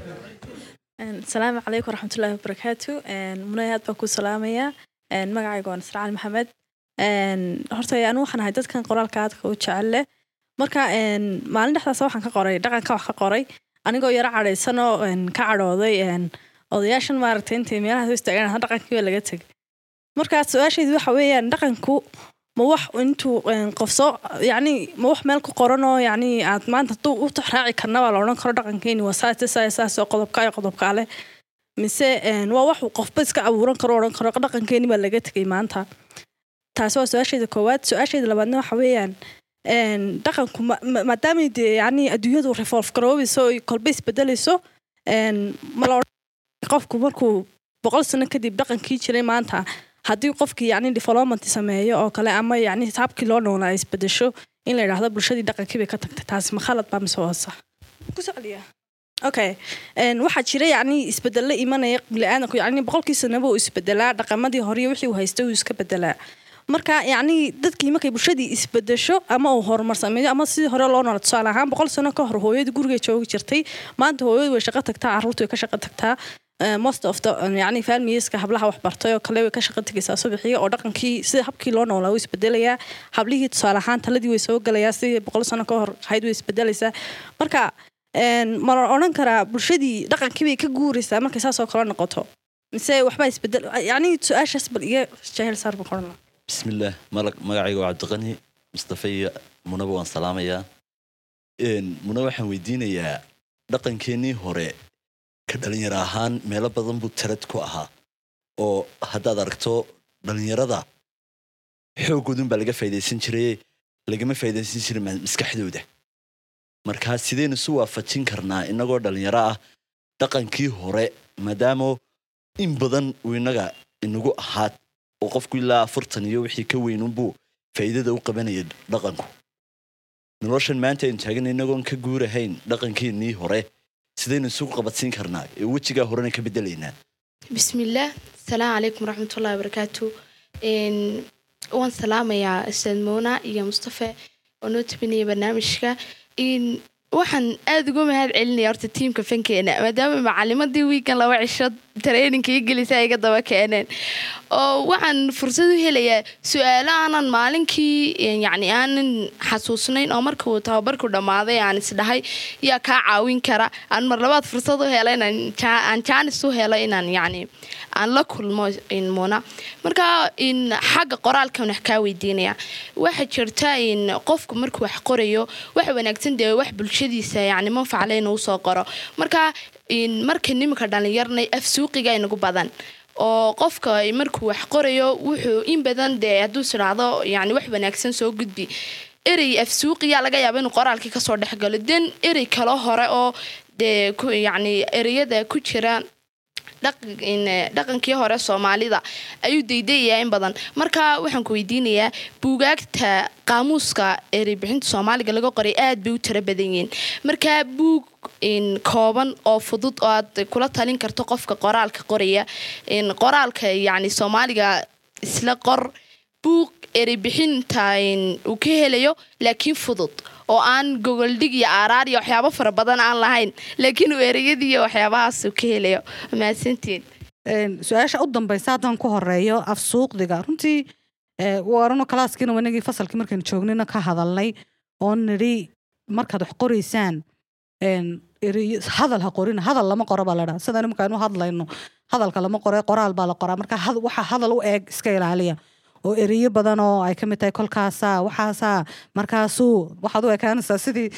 asalaamu calaykum waraxmatullaahi wabarakaatu munay aad baan ku salaamayaa Een, magacayga waa nasracaan maxamed Een, horta anu waxaan ahay dadkan qoraalka aadka u jecel leh marka een, maalin dhexdaas waxaan ka qoray dhaqanka wax ka qoray anigoo yaro cadhaysan oo een, ka cadhooday een, odayaashan maaragtay intay meelaha soo istaagaan ha dhaqankii waa laga tegay marka su-aashaydu waxa weeyaan dhaqanku ma wax intuu een, qof soo yacni ma wax meel ku qoran oo yacni aad maanta hadduu u tixraaci karna waa la odhan karo dhaqankeeni waa saas saas saas oo qodobka iyo qodobka leh mise een, waa wax uu qofba iska abuuran karo odhan karo dhaqankeeni baa laga tegay maanta taasi waa su-aashayda koowaad su-aashayda labaadna waxa weeyaan een, dhaqanku ma- ma- maadaamay dee yacni adduunyadu revolve garoobayso oy kolba isbedelayso een, ma la odhan qofku markuu boqol sano kadib dhaqankii jiray maanta haddii qofkii yacni development sameeyo oo kale ama yacni habkii loo noolaa ay isbedesho in la yidhaahdo bulshadii dhaqankii bay ka tagtay taasi ma khalad baa mise waa sax ku socliya okay Een, waxaa jira yacni isbedelo imanaya biniaadanku yacni boqolkii sanaba uu isbedelaa dhaqamadii hore iyo wixii uu haystay uu iska bedelaa marka yacni dadkii markay bulshadii isbedesho ama uu horumar sameeyo ama sidii hore loo noola tusaale ahaan boqol sano ka hor hooyadii gurigay joogi jirtay maanta hooyadu way shaqo tagtaa carruurtu way ka shaqo tagtaa Eh, most of the um, yacni familieska hablaha wax bartay oo kale way ka shaqo tegaysaa subaxii oo dhaqankii sida habkii loo noolaa wuu isbedelayaa hablihii tusaale ahaan taladii way soo gelayaa sidii boqol sano ka hor ahayd way isbedelaysaa marka een, ma la odhan karaa bulshadii dhaqankii bay ka guuraysaa markay saas oo kale noqoto mise waxbaa isbedel yacni su-aashaas bal iga jahil saar baan qoran lahaa بسم الله ملك مقعي وعبد الغني مصطفى منبو وان سلامية Een, muna waxaan weydiinayaa dhaqankeenii hore ka dhalinyaro ahaan meelo badan buu tarad ku ahaa oo haddaad aragto dhalinyarada xoogoodun baa laga faa'idaysan jiray lagama faa'idaysan jirin ma- maskaxdooda marka sidaynu isu waafajin karnaa innagoo dhalinyaro ah dhaqankii hore maadaama in badan uu innaga inagu ahaa oo qofku ilaa afartan iyo wixii ka weynunbuu faa'iidada u qabanaya dhaqanku noloshan maanta aynu taagan inagoon ka guurahayn dhaqankeennii hore sidaynu isugu qabadsiin karnaa ee wejigaa horena ka bedelaynaa bismillaah asalaamu calaykum waraxmatullahi wabarakaatu Een, waan salaamayaa ustaad moona iyo mustafe oo noo tabinaya barnaamijka Een, waxaan aada uga mahad celinaya horta tiimka fankeena maadaama macalimadii wiikan laba cisho traininka ii gelisa iga daba keeneen oo waxaan fursad u helayaa su-aalo aanan maalinkii een, yacni aanan xasuusnayn oo markuu tababarku dhammaaday aan isdhahay yaa kaa caawin kara aan mar labaad fursad u helo inaan ja- aan jaanis u helo inaan yacni aan la kulmo in muna marka in xagga qoraalkan wax kaa weydiinaya waxaa jirta in qofku markuu wax qorayo waxa wanaagsan dee wax bulshadiisa yacni manfacale inuu soo qoro marka in marka nimanka dhallinyarnay af suuqiga inagu badan oo qofka markuu wax qorayo wuxuu in badan dee hadduu isdhaahdo yani wax wanaagsan soo gudbi erey af suuqiya laga yaaba inuu qoraalkii kasoo dhexgalo den erey kalo hore oo dee ku- yacni ereyada ku jira dhaq- in, eh, dhaqankii hore soomaalida ayuu daydayayaa in badan marka waxaan ku weydiinayaa buugaagta qaamuuska ereybixinta soomaaliga laga qoray aad bay u tiro badan yihiin marka buug in kooban oo fudud oo aad kula talin karto qofka qoraalka qoraya in qoraalka yacni soomaaliga isla qor buug ereybixinta in uu ka helayo laakiin fudud oo aan gogoldhig iyo aaraar iyo waxyaabo fara badan aan lahayn laakiin uu ereyadii iyo waxyaabahaas uu ka helayo mahadsantiin Een, su-aasha u dambaysa haddaan ku horeeyo af suuqdiga runtii ee, warano kalaaskiina wanagii fasalkii markaynu joognayna ka hadalnay oo nidhi markaad wax qoraysaan een, ereyo- hadal ha qorina hadal lama qoro baa ladhaa sidaan markaanu hadlayno hadalka lama qoro qoraal baa la qoraa marka had- waxa hadal u eeg iska ilaaliya oo ereyo badan oo ay ka mid tahay kolkaasaa waxaasaa markaasuu waxaad u ekaanaysaa sidii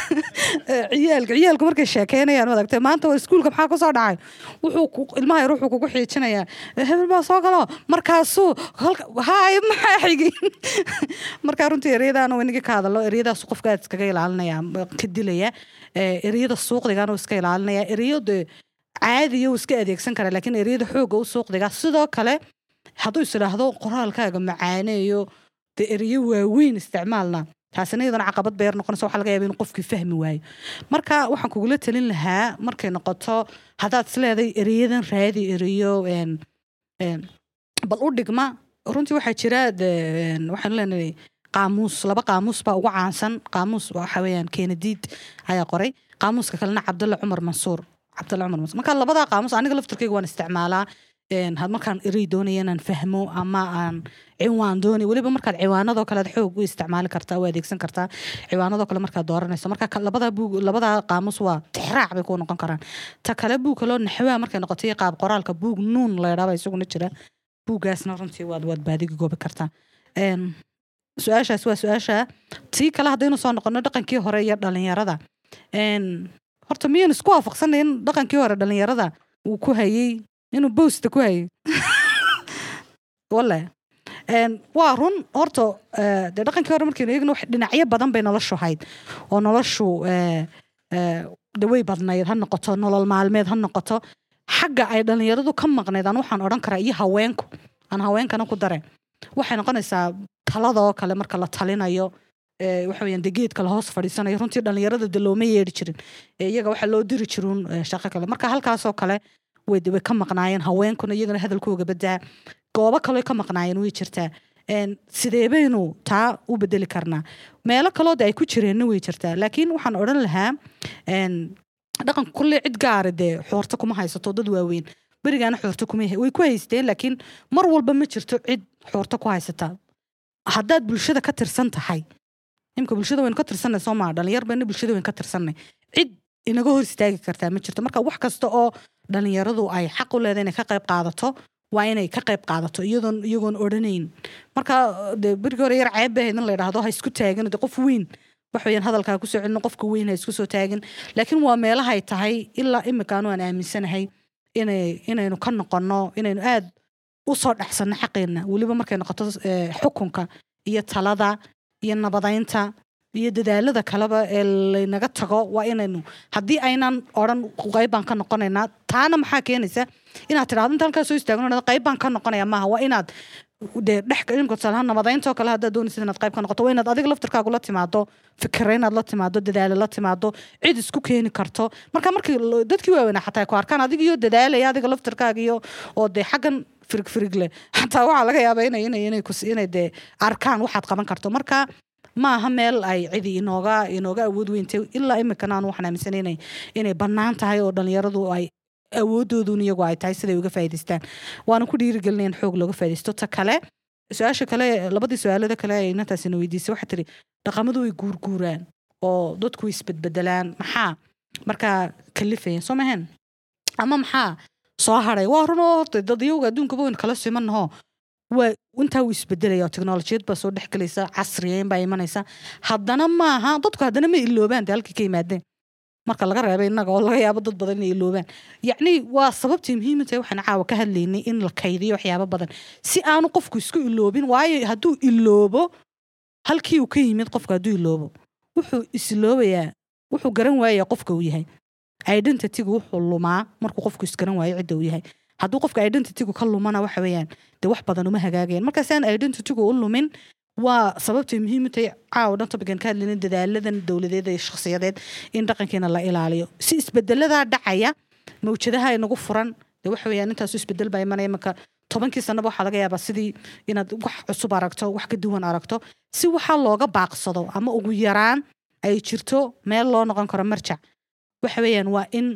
ciyaalka ciyaalku markay sheekeynayaan maadagtay maanta waa iskuulka maxaa kusoo dhacay wuxuu ku- ilmaha yar wuxuu kugu xiijinayaa hebel baa soo galo markaasuu halka- haay maxaa xigi marka runtii ereyadaana inagii ka hadalo ereyadaas qofka aad iskaga ilaalinaya ka dilaya Ee, ereyada suuqdigana uu iska ilaalinaya ereyo dee caadiya uu iska adeegsan karaa laakiin ereyada xooga u suuqdiga sidoo kale hadduu is idhaahdo qoraalkaaga macaaneeyo dee ereyo waaweyn isticmaalna taasina iyadana caqabad beer noqonaysa waxaa laga yaaba inuu qofkii fahmi waayo marka waxaan kugula talin lahaa markay noqoto haddaad isleeday ereyadan raadi ereyo een, een, bal u dhigma runtii waxaa jira dee, een, waxaan leenahay qaamuus laba qaamuus baa ugu caansan qaamuus waxa weeyaan keenadiid ayaa qoray qaamuuska kalena cabdulla cumar mansuur cabdulla cumar mansuur marka labadaa qaamuus aniga laftirkeyga waan isticmaalaa een, had markaan erey doonaya inaan fahmo ama aan ciwaan doonay weliba markaad ciwaanadoo kale aad xoog u isticmaali kartaa u adeegsan kartaa ciwaanadoo kale markaad dooranayso marka ka- labada buug labada qaamuus waa tixraac bay ku noqon karaan ta kale buug kaloo naxwaa markay noqotay qaab qoraalka buug nuun la yidhaaba isaguna jira buuggaasna runtii waad waad baadigi goobi kartaa Een, su-aashaas waa su-aasha tii kale haddaynu soo noqono dhaqankii hore iyo dhalinyarada Een, horta miyaan isku waafaqsanay in dhaqankii hore dhalinyarada uu ku hayay inuu bowsta ku hayay wale Een, waa run horta eh, dee dhaqankii hore markaynu eegno wax- dhinacyo badan bay noloshu hayd oo noloshu eh, eh, de way badnayd ha noqoto nolol maalmeed ha noqoto xagga ay dhalinyaradu ka maqnayd aan waxaan odhan karaa iyo haweenku aan haweenkana ku dare waxay noqonaysaa taladoo kale marka la talinayo ee, waxa weyaan de geedka la hoos fadhiisanayo runtii dhalinyarada de looma yeedhi jirin ee, iyaga waxaa loo diri jiruun ee, shaqo kale marka halkaasoo kale way way ka maqnaayeen haweenkuna iyagana hadalkooga badaa goobo kaloo ka maqnaayeen way jirtaa Een, sidee baynu taa u bedeli karnaa meelo kaloo de ay ku jireenna way jirtaa laakiin waxaan odhan lahaa een, dhaqanka kulle cid gaara dee xoorto kuma haysato dad waaweyn berigaana xoorto kuma way ku haysteen laakiin mar walba ma jirto cid xoorto ku haysata haddaad bulshada ka tirsan tahay imka bulshada waynu ka tirsanay soo maa dhalinyar bayna bulshada waynu ka tirsanay cid inaga hor istaagi kartaa ma jirto marka wax kasta oo dhalinyaradu ay xaq u leedahay inay ka qayb qaadato waa inay ka qayb qaadato iyadoon iyagoon odhanayn marka de berigii hore yar ceeb bay ahayd in la yidhaahdo ha isku taagin de qof weyn waxweyaan hadalkaa kusoo celino qofka weyn ha isku soo taagin laakiin waa meelahay tahay ilaa imika anu aan aaminsanahay inay inaynu ka noqono inaynu aad u soo dhexsanno xaqeenna weliba markay noqoto eh, xukunka iyo talada iyo nabadaynta iyo dadaalada kaleba ee laynaga tago waa inaynu haddii aynan odhan qayb baan ka noqonaynaa taana maxaa keenaysa inaad tidhahdo inta halkaa soo istaagno qayb baan ka noqonaya maaha waa inaad dee dhex imika tusaalaha nabadaynta oo kale haddaad doonaysid inaad qayb ka noqoto waa inaad adiga laftirkaagu la timaado fikira inaad la timaado dadaalo la timaado cid isku keeni karto marka markii lo- dadkii waaweynaa xataa ay ku arkaan adiga iyo dadaalaya adiga laftirkaaga iyo oo dee xaggan firig firig leh xataa waxaa laga yaabaa inay inay inay kus- inay dee arkaan waxaad qaban karto marka ma aha meel ay cidi inooga inooga awood weyntay ilaa imikana aan waxaan aaminsanay inay inay bannaan tahay oo dhallinyaradu ay awoodoodun iyagu ay tahay siday uga faa'iidaystaan waana ku dhiirigelinayn xoog looga faa'iidaysto ta kale su-aasha kale labadii su-aalada kale ay inantaasina weydiisay waxaa tiri dhaqamadu way guurguuraan oo dadku way isbedbedelaan maxaa markaa kalifaya soo mahen ama maxaa soo haray waa runoo horta dad iyaga adduunkaba wayn kala simannaho waa intaa wuu isbedelaya oo teknolojiyad baa soo dhex gelaysa casriyeyn baa imanaysa haddana maaha dadku haddana ma iloobaan dee halkii ka yimaadeen marka laga reebay innaga oo laga yaabo dad badan inay iloobaan yacni waa sababtii muhiima tahay waxaan caawa ka hadlaynay in la kaydiyo waxyaabo badan si aanu qofku isku iloobin waayo hadduu iloobo halkii uu ka yimid qofku hadduu iloobo wuxuu isloobayaa wuxuu garan waayaa qofka uu yahay identitygu wuxuu lumaa markuu qofku isgaran waayo cidda uu yahay hadduu qofka identitygu ka lumana waxa weeyaan dee wax badan uma hagaageen markaas aan identitygu u lumin waa sababtay muhiim u tahay caawa dhan topican ka hadlayna dadaaladan dowladeed iyo shakhsiyadeed in dhaqankeena la ilaaliyo si isbedeladaa dhacaya mawjadaha inagu furan dee waxa weeyaan intaasu isbedel baa imanaya marka tobankii sanaba waxaa laga yaabaa sidii inaad wax cusub aragto wax ka duwan aragto si waxaa looga baaqsado ama ugu yaraan ay jirto meel loo noqon karo marjac waxa weeyaan waa in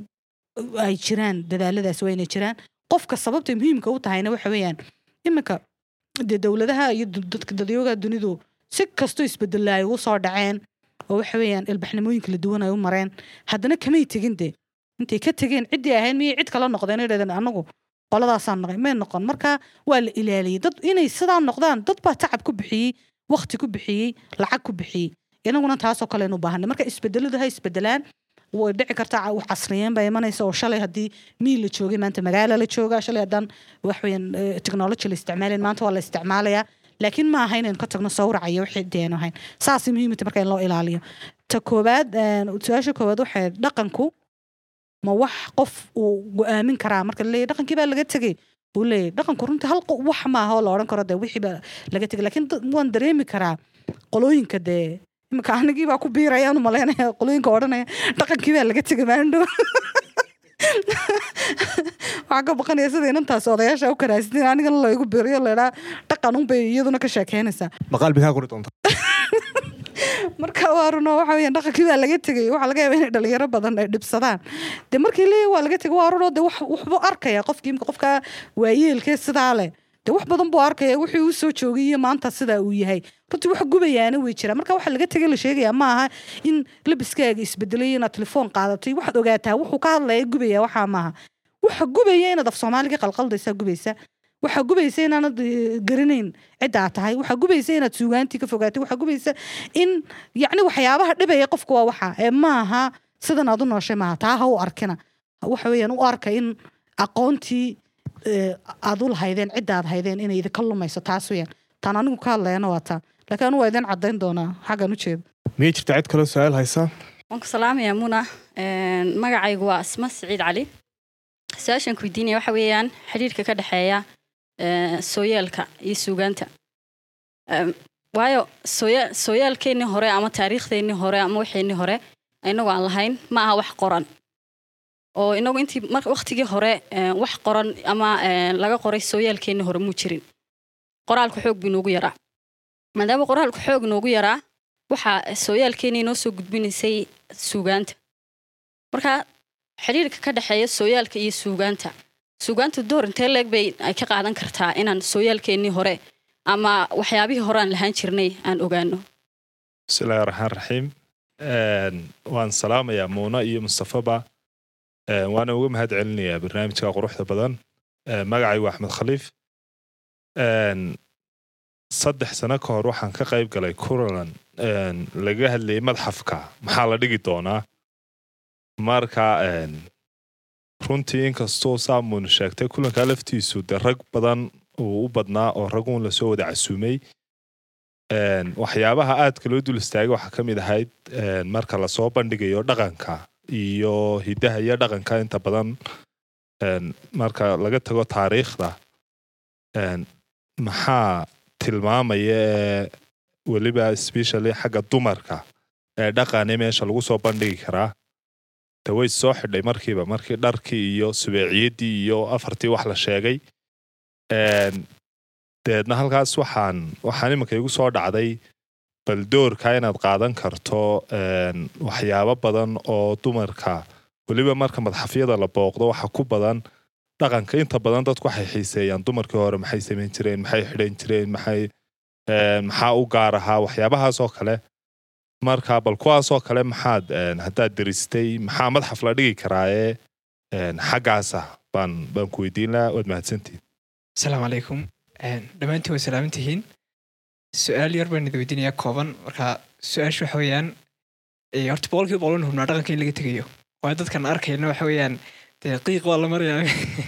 ay jiraan dadaaladaas waa inay jiraan qofka sababta muhiimka u tahayna waxa weeyaan iminka dee dowladaha iyo du- dadka dadyooga dunidu si kastoo isbedela ay ugu soo dhaceen oo waxa weeyaan ilbaxnimooyin kala duwan ay u mareen haddana kamay tegin dee intay ka tegeen ciddii ahayn miyay cid kala noqdeen idhahdeen anagu qoladaasaan noqay may noqon marka waa la ilaaliyey dad inay sidaa noqdaan dad baa tacab ku bixiyey waqti ku bixiyey lacag ku bixiyey inaguna taasoo kale aynu u baahanay marka isbedeladu ha isbedelaan way dhici kartaa ca- wax casriyeen baa imanaysa oo shalay haddii miil la joogay maanta magaala la joogaa shalay haddaan waxweyan technology la isticmaalayn maanta waa la isticmaalayaa laakiin ma aha inaynu ka tagno sawraca iyo wixii deenu ahayn saasay muhiimta marka in loo ilaaliyo ta koowaad een, su-aasha koowaad waxay dhaqanku ma wax qof uu go-aamin karaa marka laleeyahy dhaqankii baa laga tegey uu leeyahy dhaqanku runtii hal qo- wax maaha oo la odhan karo dee wixii baa laga tegay laakiin dad- waan dareemi karaa qolooyinka dee imika anigii baa ku biirayaan u malaynaya qolooyinka odhanaya dhaqankii baa laga tegay maandhow waxaan ka baqanaya sida inantaas odayaasha u karaasiteen anigana laygu biiriyo laydhaa dhaqan unbay iyaduna ka sheekeynaysaa maqaal bay kaa qori doonta marka waa runo waxa weeyaan dhaqankii baa laga tegay waxaa laga yaabaa inay dhalinyaro badan ay dhibsadaan dee markii leeyahy waa laga tegay waa runo dee wax- waxbuu arkaya qofkii imika qofka waayeelkee sidaa leh dee wax badan buu arkaya wixii uu soo joogay iyo maanta sidaa uu yahay runtii wax gubayaana way jiraan marka waxa laga tegay la sheegaya ma aha in labiskaaga isbedelay inaad telefoon qaadatay waxaad ogaataa wuxuu ka hadlaya gubaya waxaa maaha waxa gubaya inaad af soomaaliga qalqaldaysaa gubaysa waxaa gubaysa inaanad eh, garanayn cidda aad tahay waxaa gubaysa inaad suugaantii ka fogaatay waxaa gubaysa in yacni waxyaabaha dhibaya qofka waa waxa ee maaha sidan aad u nooshay maaha taa ha u arkina waxa weeyaan u arka in aqoontii eh, aad u lahaydeen cidda aad haydeen inay idinka lumayso taas weeyaan taan anigu ka hadlayana waa taa laakiin anigu waa idin caddayn doonaa xaggan u jeedo miyay jirta cid kaloo su-aal haysaa waan ku salaamayaa muna Een, magacaygu waa asma siciid cali su-aashaan ku weydiinaya waxa weeyaan xiriirka ka dhexeeya ee, sooyaalka iyo suugaanta Em, waayo sooya- sooyaalkeennii hore ama taariikhdeennii hore ama waxeennii hore inagu aan lahayn ma aha wax qoran oo inagu intii mar waqtigii hore ee, wax qoran ama ee, laga qoray sooyaalkeennii hore muu jirin qoraalku xoog buu inoogu yaraa maadaama qoraalku xoog inoogu yaraa waxaa sooyaalkeennii inoo soo gudbinaysay suugaanta marka xiriirka ka dhexeeya sooyaalka iyo suugaanta suugaanta door intee leeg bay ay ka qaadan kartaa inaan sooyaalkeennii hore ama waxyaabihii hore aan lahaan jirnay aan ogaano bismillahi raxmaan raxiim Een, waan salaamayaa muuna iyo mustafaba Een, waana uga mahad celinayaa barnaamijka quruxda badan Een, magacaygu waa axmed khaliif Een, saddex sano ka hor waxaan ka qayb galay kulan een, laga hadlayay madxafka maxaa la dhigi doonaa marka een, runtii inkastoo saamun sheegtay kulankaa laftiisu dee rag badan uu u badnaa oo raguun lasoo wada casuumay Een, waxyaabaha aadka loo dul istaagay waxaa ka mid ahayd een, marka lasoo bandhigayo dhaqanka iyo hidaha iyo dhaqanka inta badan een, marka laga tago taariikhda een, maxaa tilmaamaya ee weliba especially xagga dumarka ee dhaqane meesha lagu soo bandhigi karaa de way soo xidhay markiiba markii dharkii iyo subeeciyaddii iyo afartii wax la sheegay Een, deedna halkaas waxaan waxaan iminka igu soo dhacday bal doorka inaad qaadan karto een, waxyaabo badan oo dumarka weliba marka madxafyada la booqdo waxa ku badan dhaqanka inta badan dadku waxay xiiseeyaan dumarkii hore maxay samayn jireen maxay xidhan jireen maxay een, maxaa u gaar ahaa waxyaabahaas oo kale marka bal kuwaasoo kale maxaad een, haddaad diristay maxaa madxaf la dhigi karaaye een, xaggaasa baan baan ku weydiin lahaa waad mahadsantihin asalaamu calaykum Een, dhammaantiin way salaaman tihiin su-aal yar baan idin weydiinayaa kooban marka su-aasha waxa weeyaan ee, horta boqolkiiba boqol hubnaa dhaqanka in laga tegayo waayo dadkan arkayna waxa weeyaan dee qiiq waa la marayaa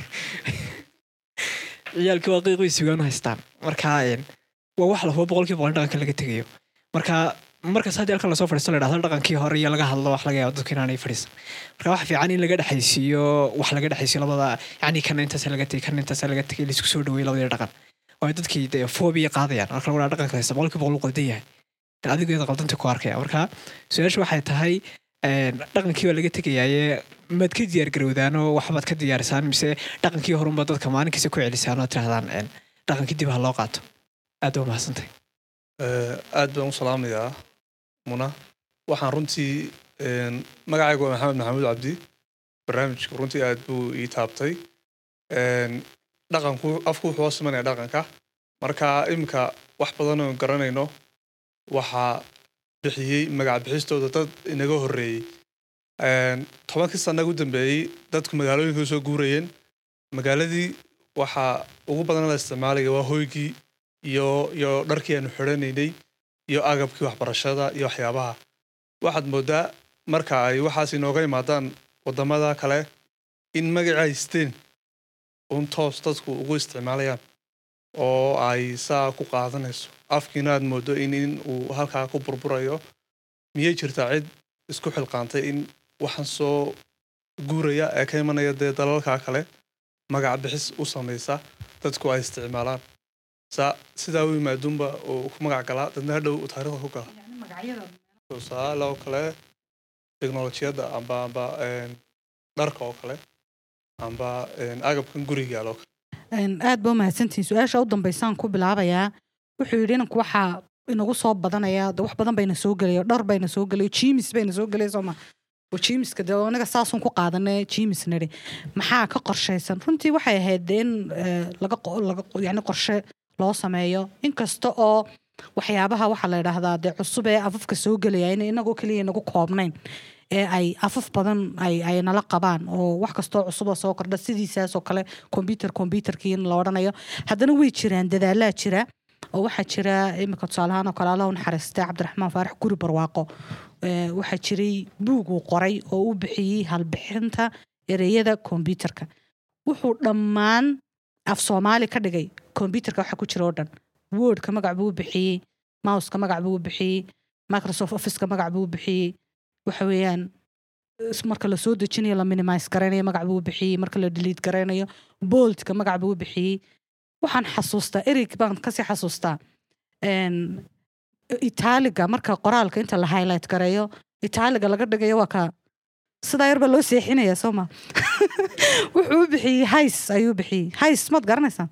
ciyaalkii waa qiiq way sugaan u haystaan marka een, waa wax la hubo boqolkiiba boqol in dhaqanka laga tegayo marka markas haddii halkan lasoo fadhiisto la dhahdo dhaqankii hore iyo laga hadlo wax laga yaabo dadku inaanay fadhiisan marka waxa fiican in laga dhexaysiiyo wax laga dhexaysiiyo labada yacni kana intaas laga tegay kana intaas laga tegay laisku soo dhaweeyo labadii dhaqan waayo dadkii dee fobia qaadayaan marka lagu dhaha dhaqanka haysta boqolkiiba boqol uu qaldan yahay de adigeeda qaldanta ku arkaya marka su-aasha waxay tahay een, dhaqankii baa laga tegayaaye maad ka diyaar garowdaan oo waxbaad ka diyaarisaan mise dhaqankii horunba dadka maalinkiisa ku celisaan oo tirahdaan een, dhaqankii dib ha loo qaato aad baa mahadsantay Eh, aad baan u salaamayaa muna waxaan runtii een, magacaygu waa maxamed maxamuud cabdi barnaamijku runtii aad buu ii taabtay Een, dhaqanku afku wuxuu hoos imanaya dhaqanka marka iminka wax badan oo garanayno waxaa bixiyey magac bixistooda dad inaga horreeyey Een, tobankii sana ugu dambeeyey dadku magaalooyinka soo guurayeen magaaladii waxaa ugu badan la isticmaalaya waa hoygii iyo iyo dharkii aanu xidhanaynay iyo agabkii waxbarashada iyo waxyaabaha waxaad moodaa marka ay waxaas inooga imaadaan wadamada kale in magaci haysteen un toos dadku ugu isticmaalayaan oo ay saa ku qaadanayso afkiina aad moodo in in uu halkaa ku burburayo miyay jirtaa cid isku xilqaantay in waxaan soo guuraya ee ka imanaya dee dalalka kale magac bixis u samaysa dadku ay isticmaalaan sa sidaa u yimaaduunba uu ku magac galaa dadna hadhow uu taariikhda ku gala tusaale oo kale teknolojiyadda amba amba een, dharka oo kale amba een, agabkan guriga yaalo Een, aad baa mahadsantihiin su-aasha u dambaysaan ku bilaabayaa wuxuu yidhi inanku waxaa inagu soo badanaya de wax badan bayna soo gelayo dhar bayna soo gelayo jimis bayna soo gelaya sooma oo jimiska de anaga saasun ku qaadane jimis nidhi maxaa ka qorshaysan runtii waxay ahayd de in eh, laga qo- laga qo- yani qorshe loo sameeyo inkasta oo waxyaabaha waxaa la yidhaahdaa dee cusub ee afafka soo gelaya in inagoo keliya nagu koobnayn ee ay afaf badan ay ay nala qabaan oo wax kastoo cusuboo soo kordha sidiisaas oo kale kombyuter kombyuterkii in la odhanayo haddana way jiraan dadaalaa jira oo waxaa jira imika tusaalahaan oo kale allah u naxariistay cabdiraxmaan faarax guri barwaaqo Ee, waxaa jiray buug uu qoray oo u bixiyey halbixinta ereyada kombyuterka wuxuu dhammaan af soomaali ka dhigay kombyuterka waxa ku jira oo dhan wordka magac buu u bixiyey mouseka magac buu u bixiyey microsoft officeka magac buu u bixiyey waxa weeyaan is- marka la soo dejinayo la minimise garaynayo magac buu u bixiyey marka la delete garaynayo boltka magac buu u bixiyey waxaan xasuustaa erig baan kasii xasuustaa Een, itaaliga marka qoraalka inta la highlight gareeyo itaaliga laga dhigayo waa ka sidaa yar baa loo seexinaya soo ma wuxuu u bixiyey hays ayuu bixiyey hays maad garanaysaa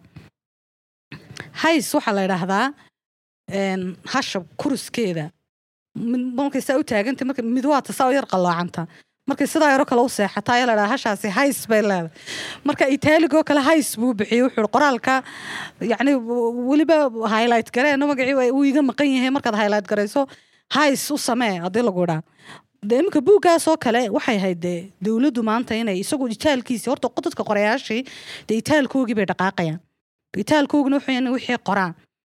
hays waxaa la idhaahdaa een, hasha kuruskeeda mid- markay saa u taaganta marka mid waata saa u yar qaloocanta markay sidaa yaro kale u seexata ayaa la dhahaa hashaasi hays bay leedahay marka itaaligoo kale hays buu bixiyey wuxuu yihi qoraalka yacni w- weliba highlight gareeno magacii waa- uu iga maqan yahay markaad highlight garayso hays u samee haddii lagu idhaa de iminka buuggaasoo kale waxay ahayd dee dowladdu maanta inay isagu itaalkiisi horta dadka qorayaashii dee itaalkoogii bay dhaqaaqayaan itaalkoogina wuxuu yahay inay wixii qoraan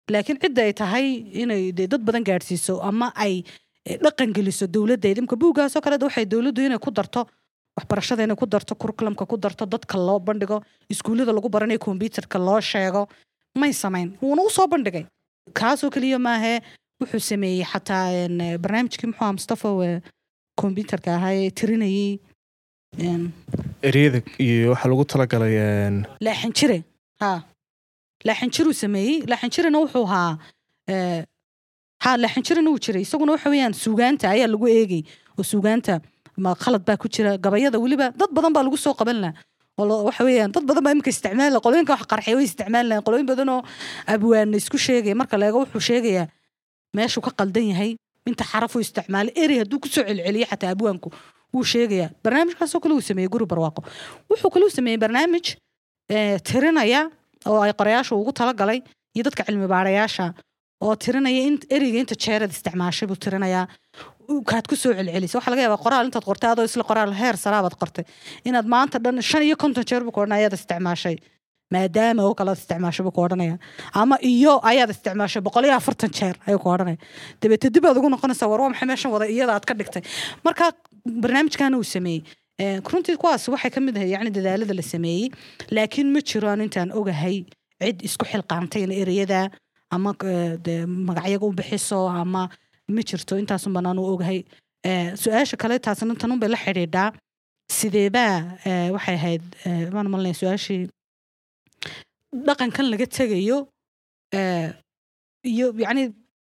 laakiin cidda ay tahay inay dee dad badan gaadhsiiso ama ay eh, dhaqan geliso dowladdeeda imka buuggaasoo kale de waxay dowladdu inay ku darto waxbarashada inay ku darto kurkulamka ku darto dadka loo bandhigo iskuullada lagu baranayo kombyutarka loo sheego may samayn wuuna usoo bandhigay kaasoo keliya maahee wuxuu sameeyey xataa een, eh, barnaamijkii muxuu ahaa mustafa eh, kombyutarka ahaa ee tirinayey een, ereyada iyo waxaa lagu talagalay een, laaxin jire ha laaxin jiruu sameeyey laaxin jirena wuxuu ahaa eh, ha laaxin jirena wuu jiray isaguna waxa weeyaan suugaanta ayaa lagu eegay oo suugaanta ma khalad baa ku jira gabayada weliba dad badan baa lagu soo qaban laha oo lo- waxa weeyaan dad badan baa imika isticmaala qolooyinka wax qarxay way isticmaali lahayn qolooyin badan oo abwaana isku sheegaya marka la eego wuxuu sheegayaa meeshuu ka qaldan yahay inta xaraf uu isticmaalay eri hadduu kusoo celceliyo xataa abwaanku wuu sheegayaa barnaamijkaasoo kale uu sameeyey guri barwaaqo wuxuu kale uu sameeyey barnaamij eh, tirinaya oo ay qorayaasha ugu talagalay iyo dadka cilmi baarayaasha oo tirinaya in ereyga inta jeerad isticmaashay buu tirinayaa u- kaad ku soo celcelisay waxaa laga yaabaa qoraal intaad qortay adoo isla qoraal heer saraabaad qortay inaad maanta dhan shan iyo konton jeer buu ku odhanaya ayaad isticmaashay maadaama oo kale aad isticmaashay buu ku odhanaya ama iyo ayaad isticmaashay boqol iyo afartan jeer ayuu ku odhanaya dabeete dib aad ugu noqonaysaa war waa maxay meeshan wada iyada aad ka dhigtay marka barnaamijkaana uu sameeyey Eh, runtii kuwaas waxay ka mid ahay yani dadaalada la sameeyey laakiin ma jiro aan intaan ogahay cid isku xilqaantay in ereyada ama eh, dee magacyaga u bixiso ama ma jirto intaasun baan anu ogahay Eh, su-aasha kale taasna tanun bay la xidhiidhaa sideebaa eh, waxay ahayd eh, maan malinaya su-aashii dhaqankan laga tegayo eh, iyo yacni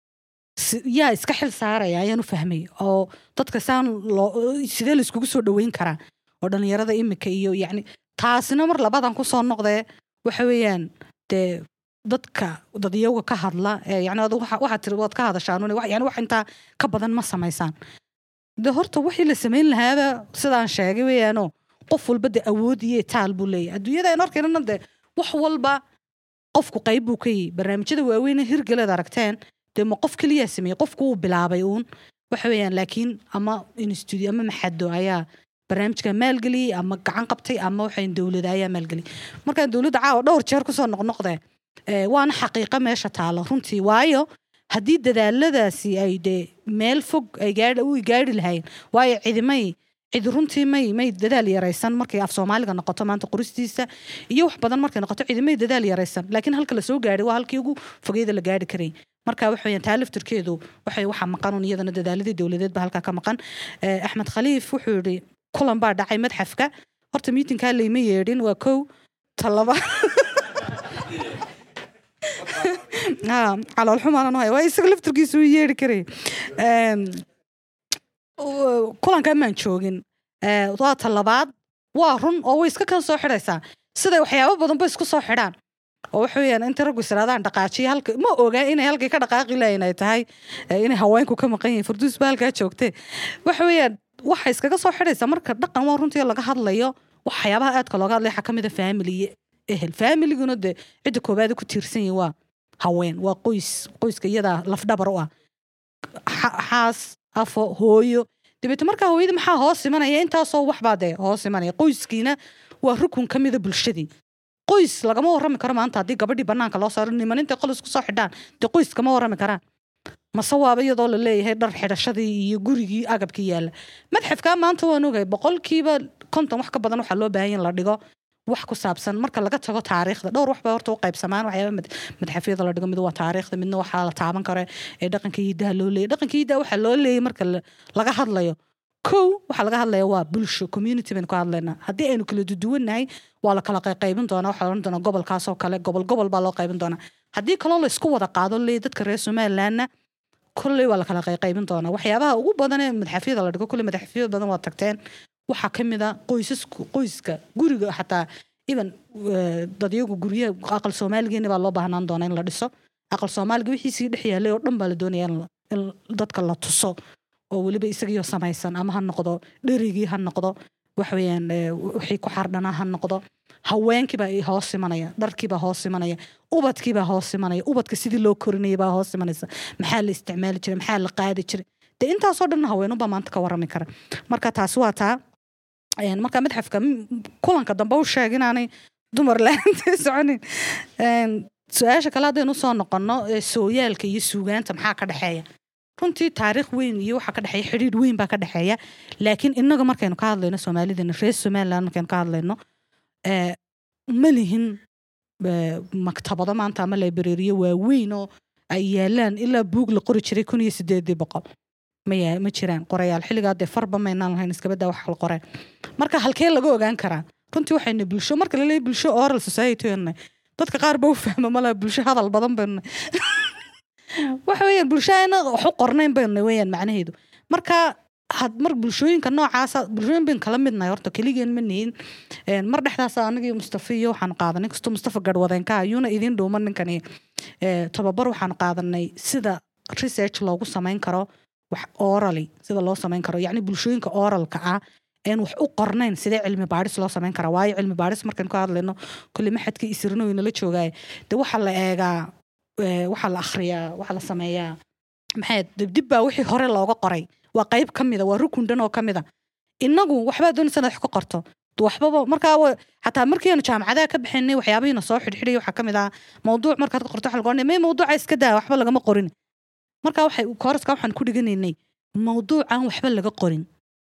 si- yaa iska xil saaraya ayaan u fahmay oo dadka saan loo sidee la iskugu soo dhoweyn karaa oo dhalinyarada imika iyo yacni taasina mar labadan kusoo noqdee waxa weeyaan dee dadka dadyaga ka hadla ee yani adigu waxa- waxaad tiri waad ka hadashaan un yani wax intaa ka badan ma samaysaan de horta wixii la samayn lahaaba sidaan sheegay weeyaanoo qof walba de awood iyo taal buu leeyahay adduunyada aynu arkaynana de wax walba qofku qayb buu ka yihi barnaamijyada waaweyn ee hirgeleed aragteen dee ma qof keliyaa sameeyey qofku wuu bilaabay uun waxa weeyaan laakiin ama institute ama maxado ayaa barnaamijka maalgeliyey ama gacan qabtay ama waxayn dowlada ayaa maalgeliyey markaan dowladda caawa dhowr jeer kusoo noqnoqdee eh, waana xaqiiqo meesha taalo runtii waayo haddii dadaaladaasi ay dee meel fog ay gaadhi u gaadhi lahayn waayo cidimay cid runtii may may dadaal yaraysan markay af soomaaliga noqoto maanta qoristiisa iyo wax badan markay noqoto cidimay dadaal yaraysan laakiin halka lasoo gaadhay waa halkii ugu fogeeda la gaadhi karay marka waxa weyaan taa laftirkeedu waxay waxa maqan un iyadana dadaaladii dowladeed baa halkaa ka maqan Eh, axmed khaliif wuxuu yidhi kulan baa dhacay madxafka horta miitinkaa layma yeedhin waa kow talaba ha caloolxumaan haya waa isaga laftirkiisu u yeedhi karay Em, u- kulankan maan joogin Eh, waa talabaad waa run oo way iska kan soo xidhaysaa siday waxyaabo badan ba isku soo xidhaan oo waxa weeyaan inta raggu isiraadaan dhaqaajiya halka ma ogaa inay halkay ka dhaqaaqi lahayn ay tahay eh, inay haweenku ka maqan yihiin farduus ba halkaa joogtee waxa weeyaan waxa iskaga soo xidhaysa marka dhaqan waa runtii laga hadlayo waxyaabaha aadka looga hadlaya waxaa ka mid a family iyo ehel familiguna dee cidda koobaad ku tiirsan yihin waa haween waa qoys qoyska iyadaa lafdhabar u ah xa- xaas afo hooyo dabeete markaa hooyada maxaa hoos imanaya intaasoo waxbaa dee hoos imanaya qoyskiina waa rukun ka mida bulshadii qoys lagama warrami karo maanta haddii gabadhii banaanka loo saaro niman intay qol isku soo xidhaan dee qoys kama warrami karaan mase waaba iyadoo la leeyahay dhar xidhashadii iyo gurigii agabkii yaalla madxafkaa maanta waan ogahay boqolkiiba konton wax ka badan waxaa loo baahan in la dhigo wax ku saabsan marka laga tago taariikhda dhowr wax baa horta u qaybsamaan waxyaaba mad- madxafyada la dhigo mid waa taariikhda midna waxaa la taaban karo ee dhaqanka hidaha loo leeyay dhaqanka hidaha waxaa loo leeyay marka la- laga hadlayo kow waxaa laga hadlaya waa bulsho community baynu ka hadlaynaa haddii aynu kala duduwannahay waa la kala qaybin doonaa waxaa la odhan doonaa gobolkaasoo kale gobol gobol baa loo qaybin doonaa haddii kaloo la isku wada qaado leey dadka reer somalilandna kolley waa la kala qaybin doonaa waxyaabaha ugu badan ee madaxafyada la dhigo kolley madaxafyada badan waa tagteen waxaa ka mid a qoysasku qoyska guriga xataa even eh, dadyagu guryaha aqal soomaaligeena baa loo baahnaan doonaa in la dhiso aqal soomaaliga wixii sii dhex yaalay oo dhan baa la doonaya in la- in dadka la tuso oo weliba isagiyo samaysan ama ha noqdo dherigii ha noqdo waxaweyaan eh, wixii ku xardhanaa ha noqdo haweenkiibaa i hoos imanaya dharkiibaa hoos imanaya ubadkiibaa hoos imanaya ubadka sidii loo korinayay baa hoos imanaysa maxaa la isticmaali jiray maxaa la qaadi jiray dee intaasoo dhan haweenubaa maanta ka warrami kara marka taasi waa taa Een, marka madxafka m- kulanka dambe u sheeg inaanay dumar la-aantay soconin Een, su-aasha kale haddaynu usoo noqono ee sooyaalka iyo suugaanta maxaa ka dhexeeya runtii taariikh weyn iyo waxaa ka dhexeeya xidhiidh weyn baa ka dhexeeya laakiin inaga markaynu ka hadlayno soomaalidana reer somaliland markaynu ka hadlayno ee, ma lihin ee, maktabado maanta ama librariyo waaweyn oo ay yaalaan ilaa buug la qori jiray kun iyo sideedii boqol ma yaa- ma jiraan qorayaal xilligaa dee farba maynaan lahayn iskabadaa wax la qoreen marka halkee laga ogaan karaa runtii waxayna bulsho marka la leeyahay bulsho oral society aynu nahay, dadka qaar ba u fahma malaha bulsho hadal badan baynu nahay. waxa weeyaan bulsho ayna wax u qornayn baynu nahay weeyaan macnaheedu marka had mar bulshooyinka noocaasa bulshooyin baynu kala midnahay horta keligeen ma nihin Een, mar dhexdaas anagii mustafa iyo waxaan qaadanay inkastoo mustafa garwadeenka ayuuna idiin dhuuman ninkani ee, tababar waxaan qaadanay sida research loogu samayn karo wax orally sida loo samayn karo yacni bulshooyinka oralka ah een wax u qornayn sidee cilmi baadhis loo samayn karaa waayo cilmi baadhis markaynu ka hadlayno kulli maxadka isirno inala joogaaye de waxaa la eegaa ee, waxaa la akhriyaa waxaa la sameeyaa maxay dibdib baa wixii hore looga qoray waa qayb ka mida waa rukun dhan oo ka mida inagu waxbaa doonaysa inaad wax ka qorto waxbaba markaa wa- xataa markiinu jaamacadaha ka bixinay waxyaabihiina soo xidhxidhay waxaa ka mid ah mawduuc markaad ka qorto waxa lagu oranaya may mawduuca iska daa waxba lagama qorin marka waxay kooraska waxaan ku dhiganaynay mawduucan waxba laga qorin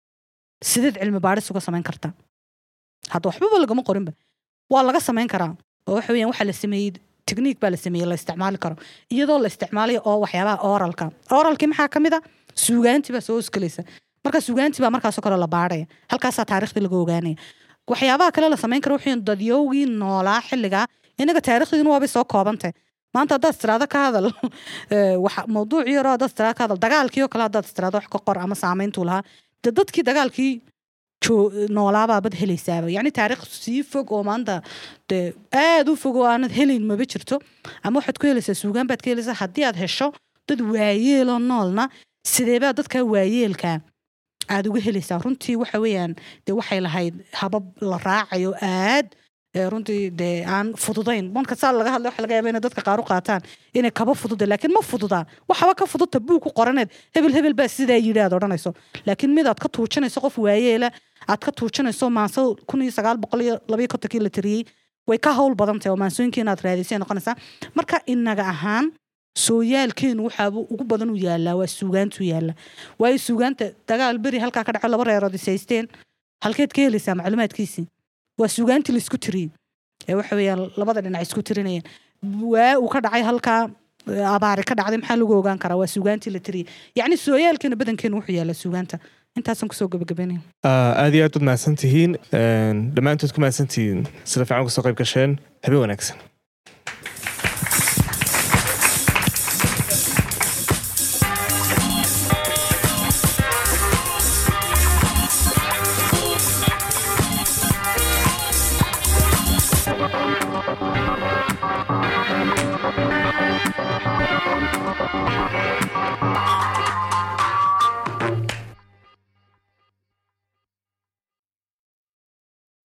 sideed cilmi baadhis uga samayn kartaa hadda waxbaba lagama qorinba waa laga samayn karaa oo waxa weeyaan waxaa la sameeyey technique baa la sameeyey la isticmaali karo iyadoo la isticmaalayo oo waxyaabaha oralka oralkii maxaa ka mid a suugaantii baa soo hosgelaysa marka suugaantii baa markaasoo kale la baadhaya halkaasaa taariikhdii laga ogaanaya waxyaabaha kale la samayn karo wuxuu dadyowgii noolaa xilligaa inaga taariikhdiina waabay soo koobantay maanta haddaad istiraado ka hadal ee, waxa- mawduucii hore haddaad istiraado ka hadal dagaalkii oo kale haddaad istiraado wax ka qor ama saamayntuu lahaa de dadkii dagaalkii joo- noolaabaa bad helaysaaba yacni taariikh sii fog oo maanta de aad u fog oo aanad helayn maba jirto ama waxaad ku helaysaa suugaan baad ka helaysaa haddii aad hesho dad waayeeloo noolna sideebaa dadka waayeelka aad uga helaysaa runtii waxa weeyaan de waxay lahayd habab la raacayo aad ee, runtii dee aan fududayn marka saa laga hadlay waxa laga yaaba inay dadka qaar u qaataan inay kaba fududa laakiin ma fududa waxaba ka fuduta buug ku qoraneed hebel hebel baa sidaa yidhi aad odhanayso laakiin mid aad ka tuujinayso qof waayeela aad ka tuujinayso maanso kun iyo sagaal boqol iyo labaiyo kontonkii la tiriyey way ka hawl badan tahay oo maansooyinkii inaad raadisay noqonaysaa marka inaga ahaan sooyaalkeenu waxaaba ugu badan u yaalaa waa suugaantu yaala waayo suugaanta dagaal beri halkaa ka dhaco laba reerood is haysteen halkeed ka helaysaa macluumaadkiisii waa suugaantii laisku tiriyey ee waxa weeyaan labada dhinac isku tirinayeen waa uu ka dhacay halkaa ee, abaari ka dhacday maxaa lagu ogaan karaa waa suugaantii la tiriyey yacni sooyaalkeena badankeenu wuxuu yaalaa suugaanta intaasaan kusoo gabagabeynaya Ah, aad iyo aad baad mahadsan tihiin Een, dhammaantood ku mahadsan tihiin sida fiican kasoo qayb gasheen habeen wanaagsan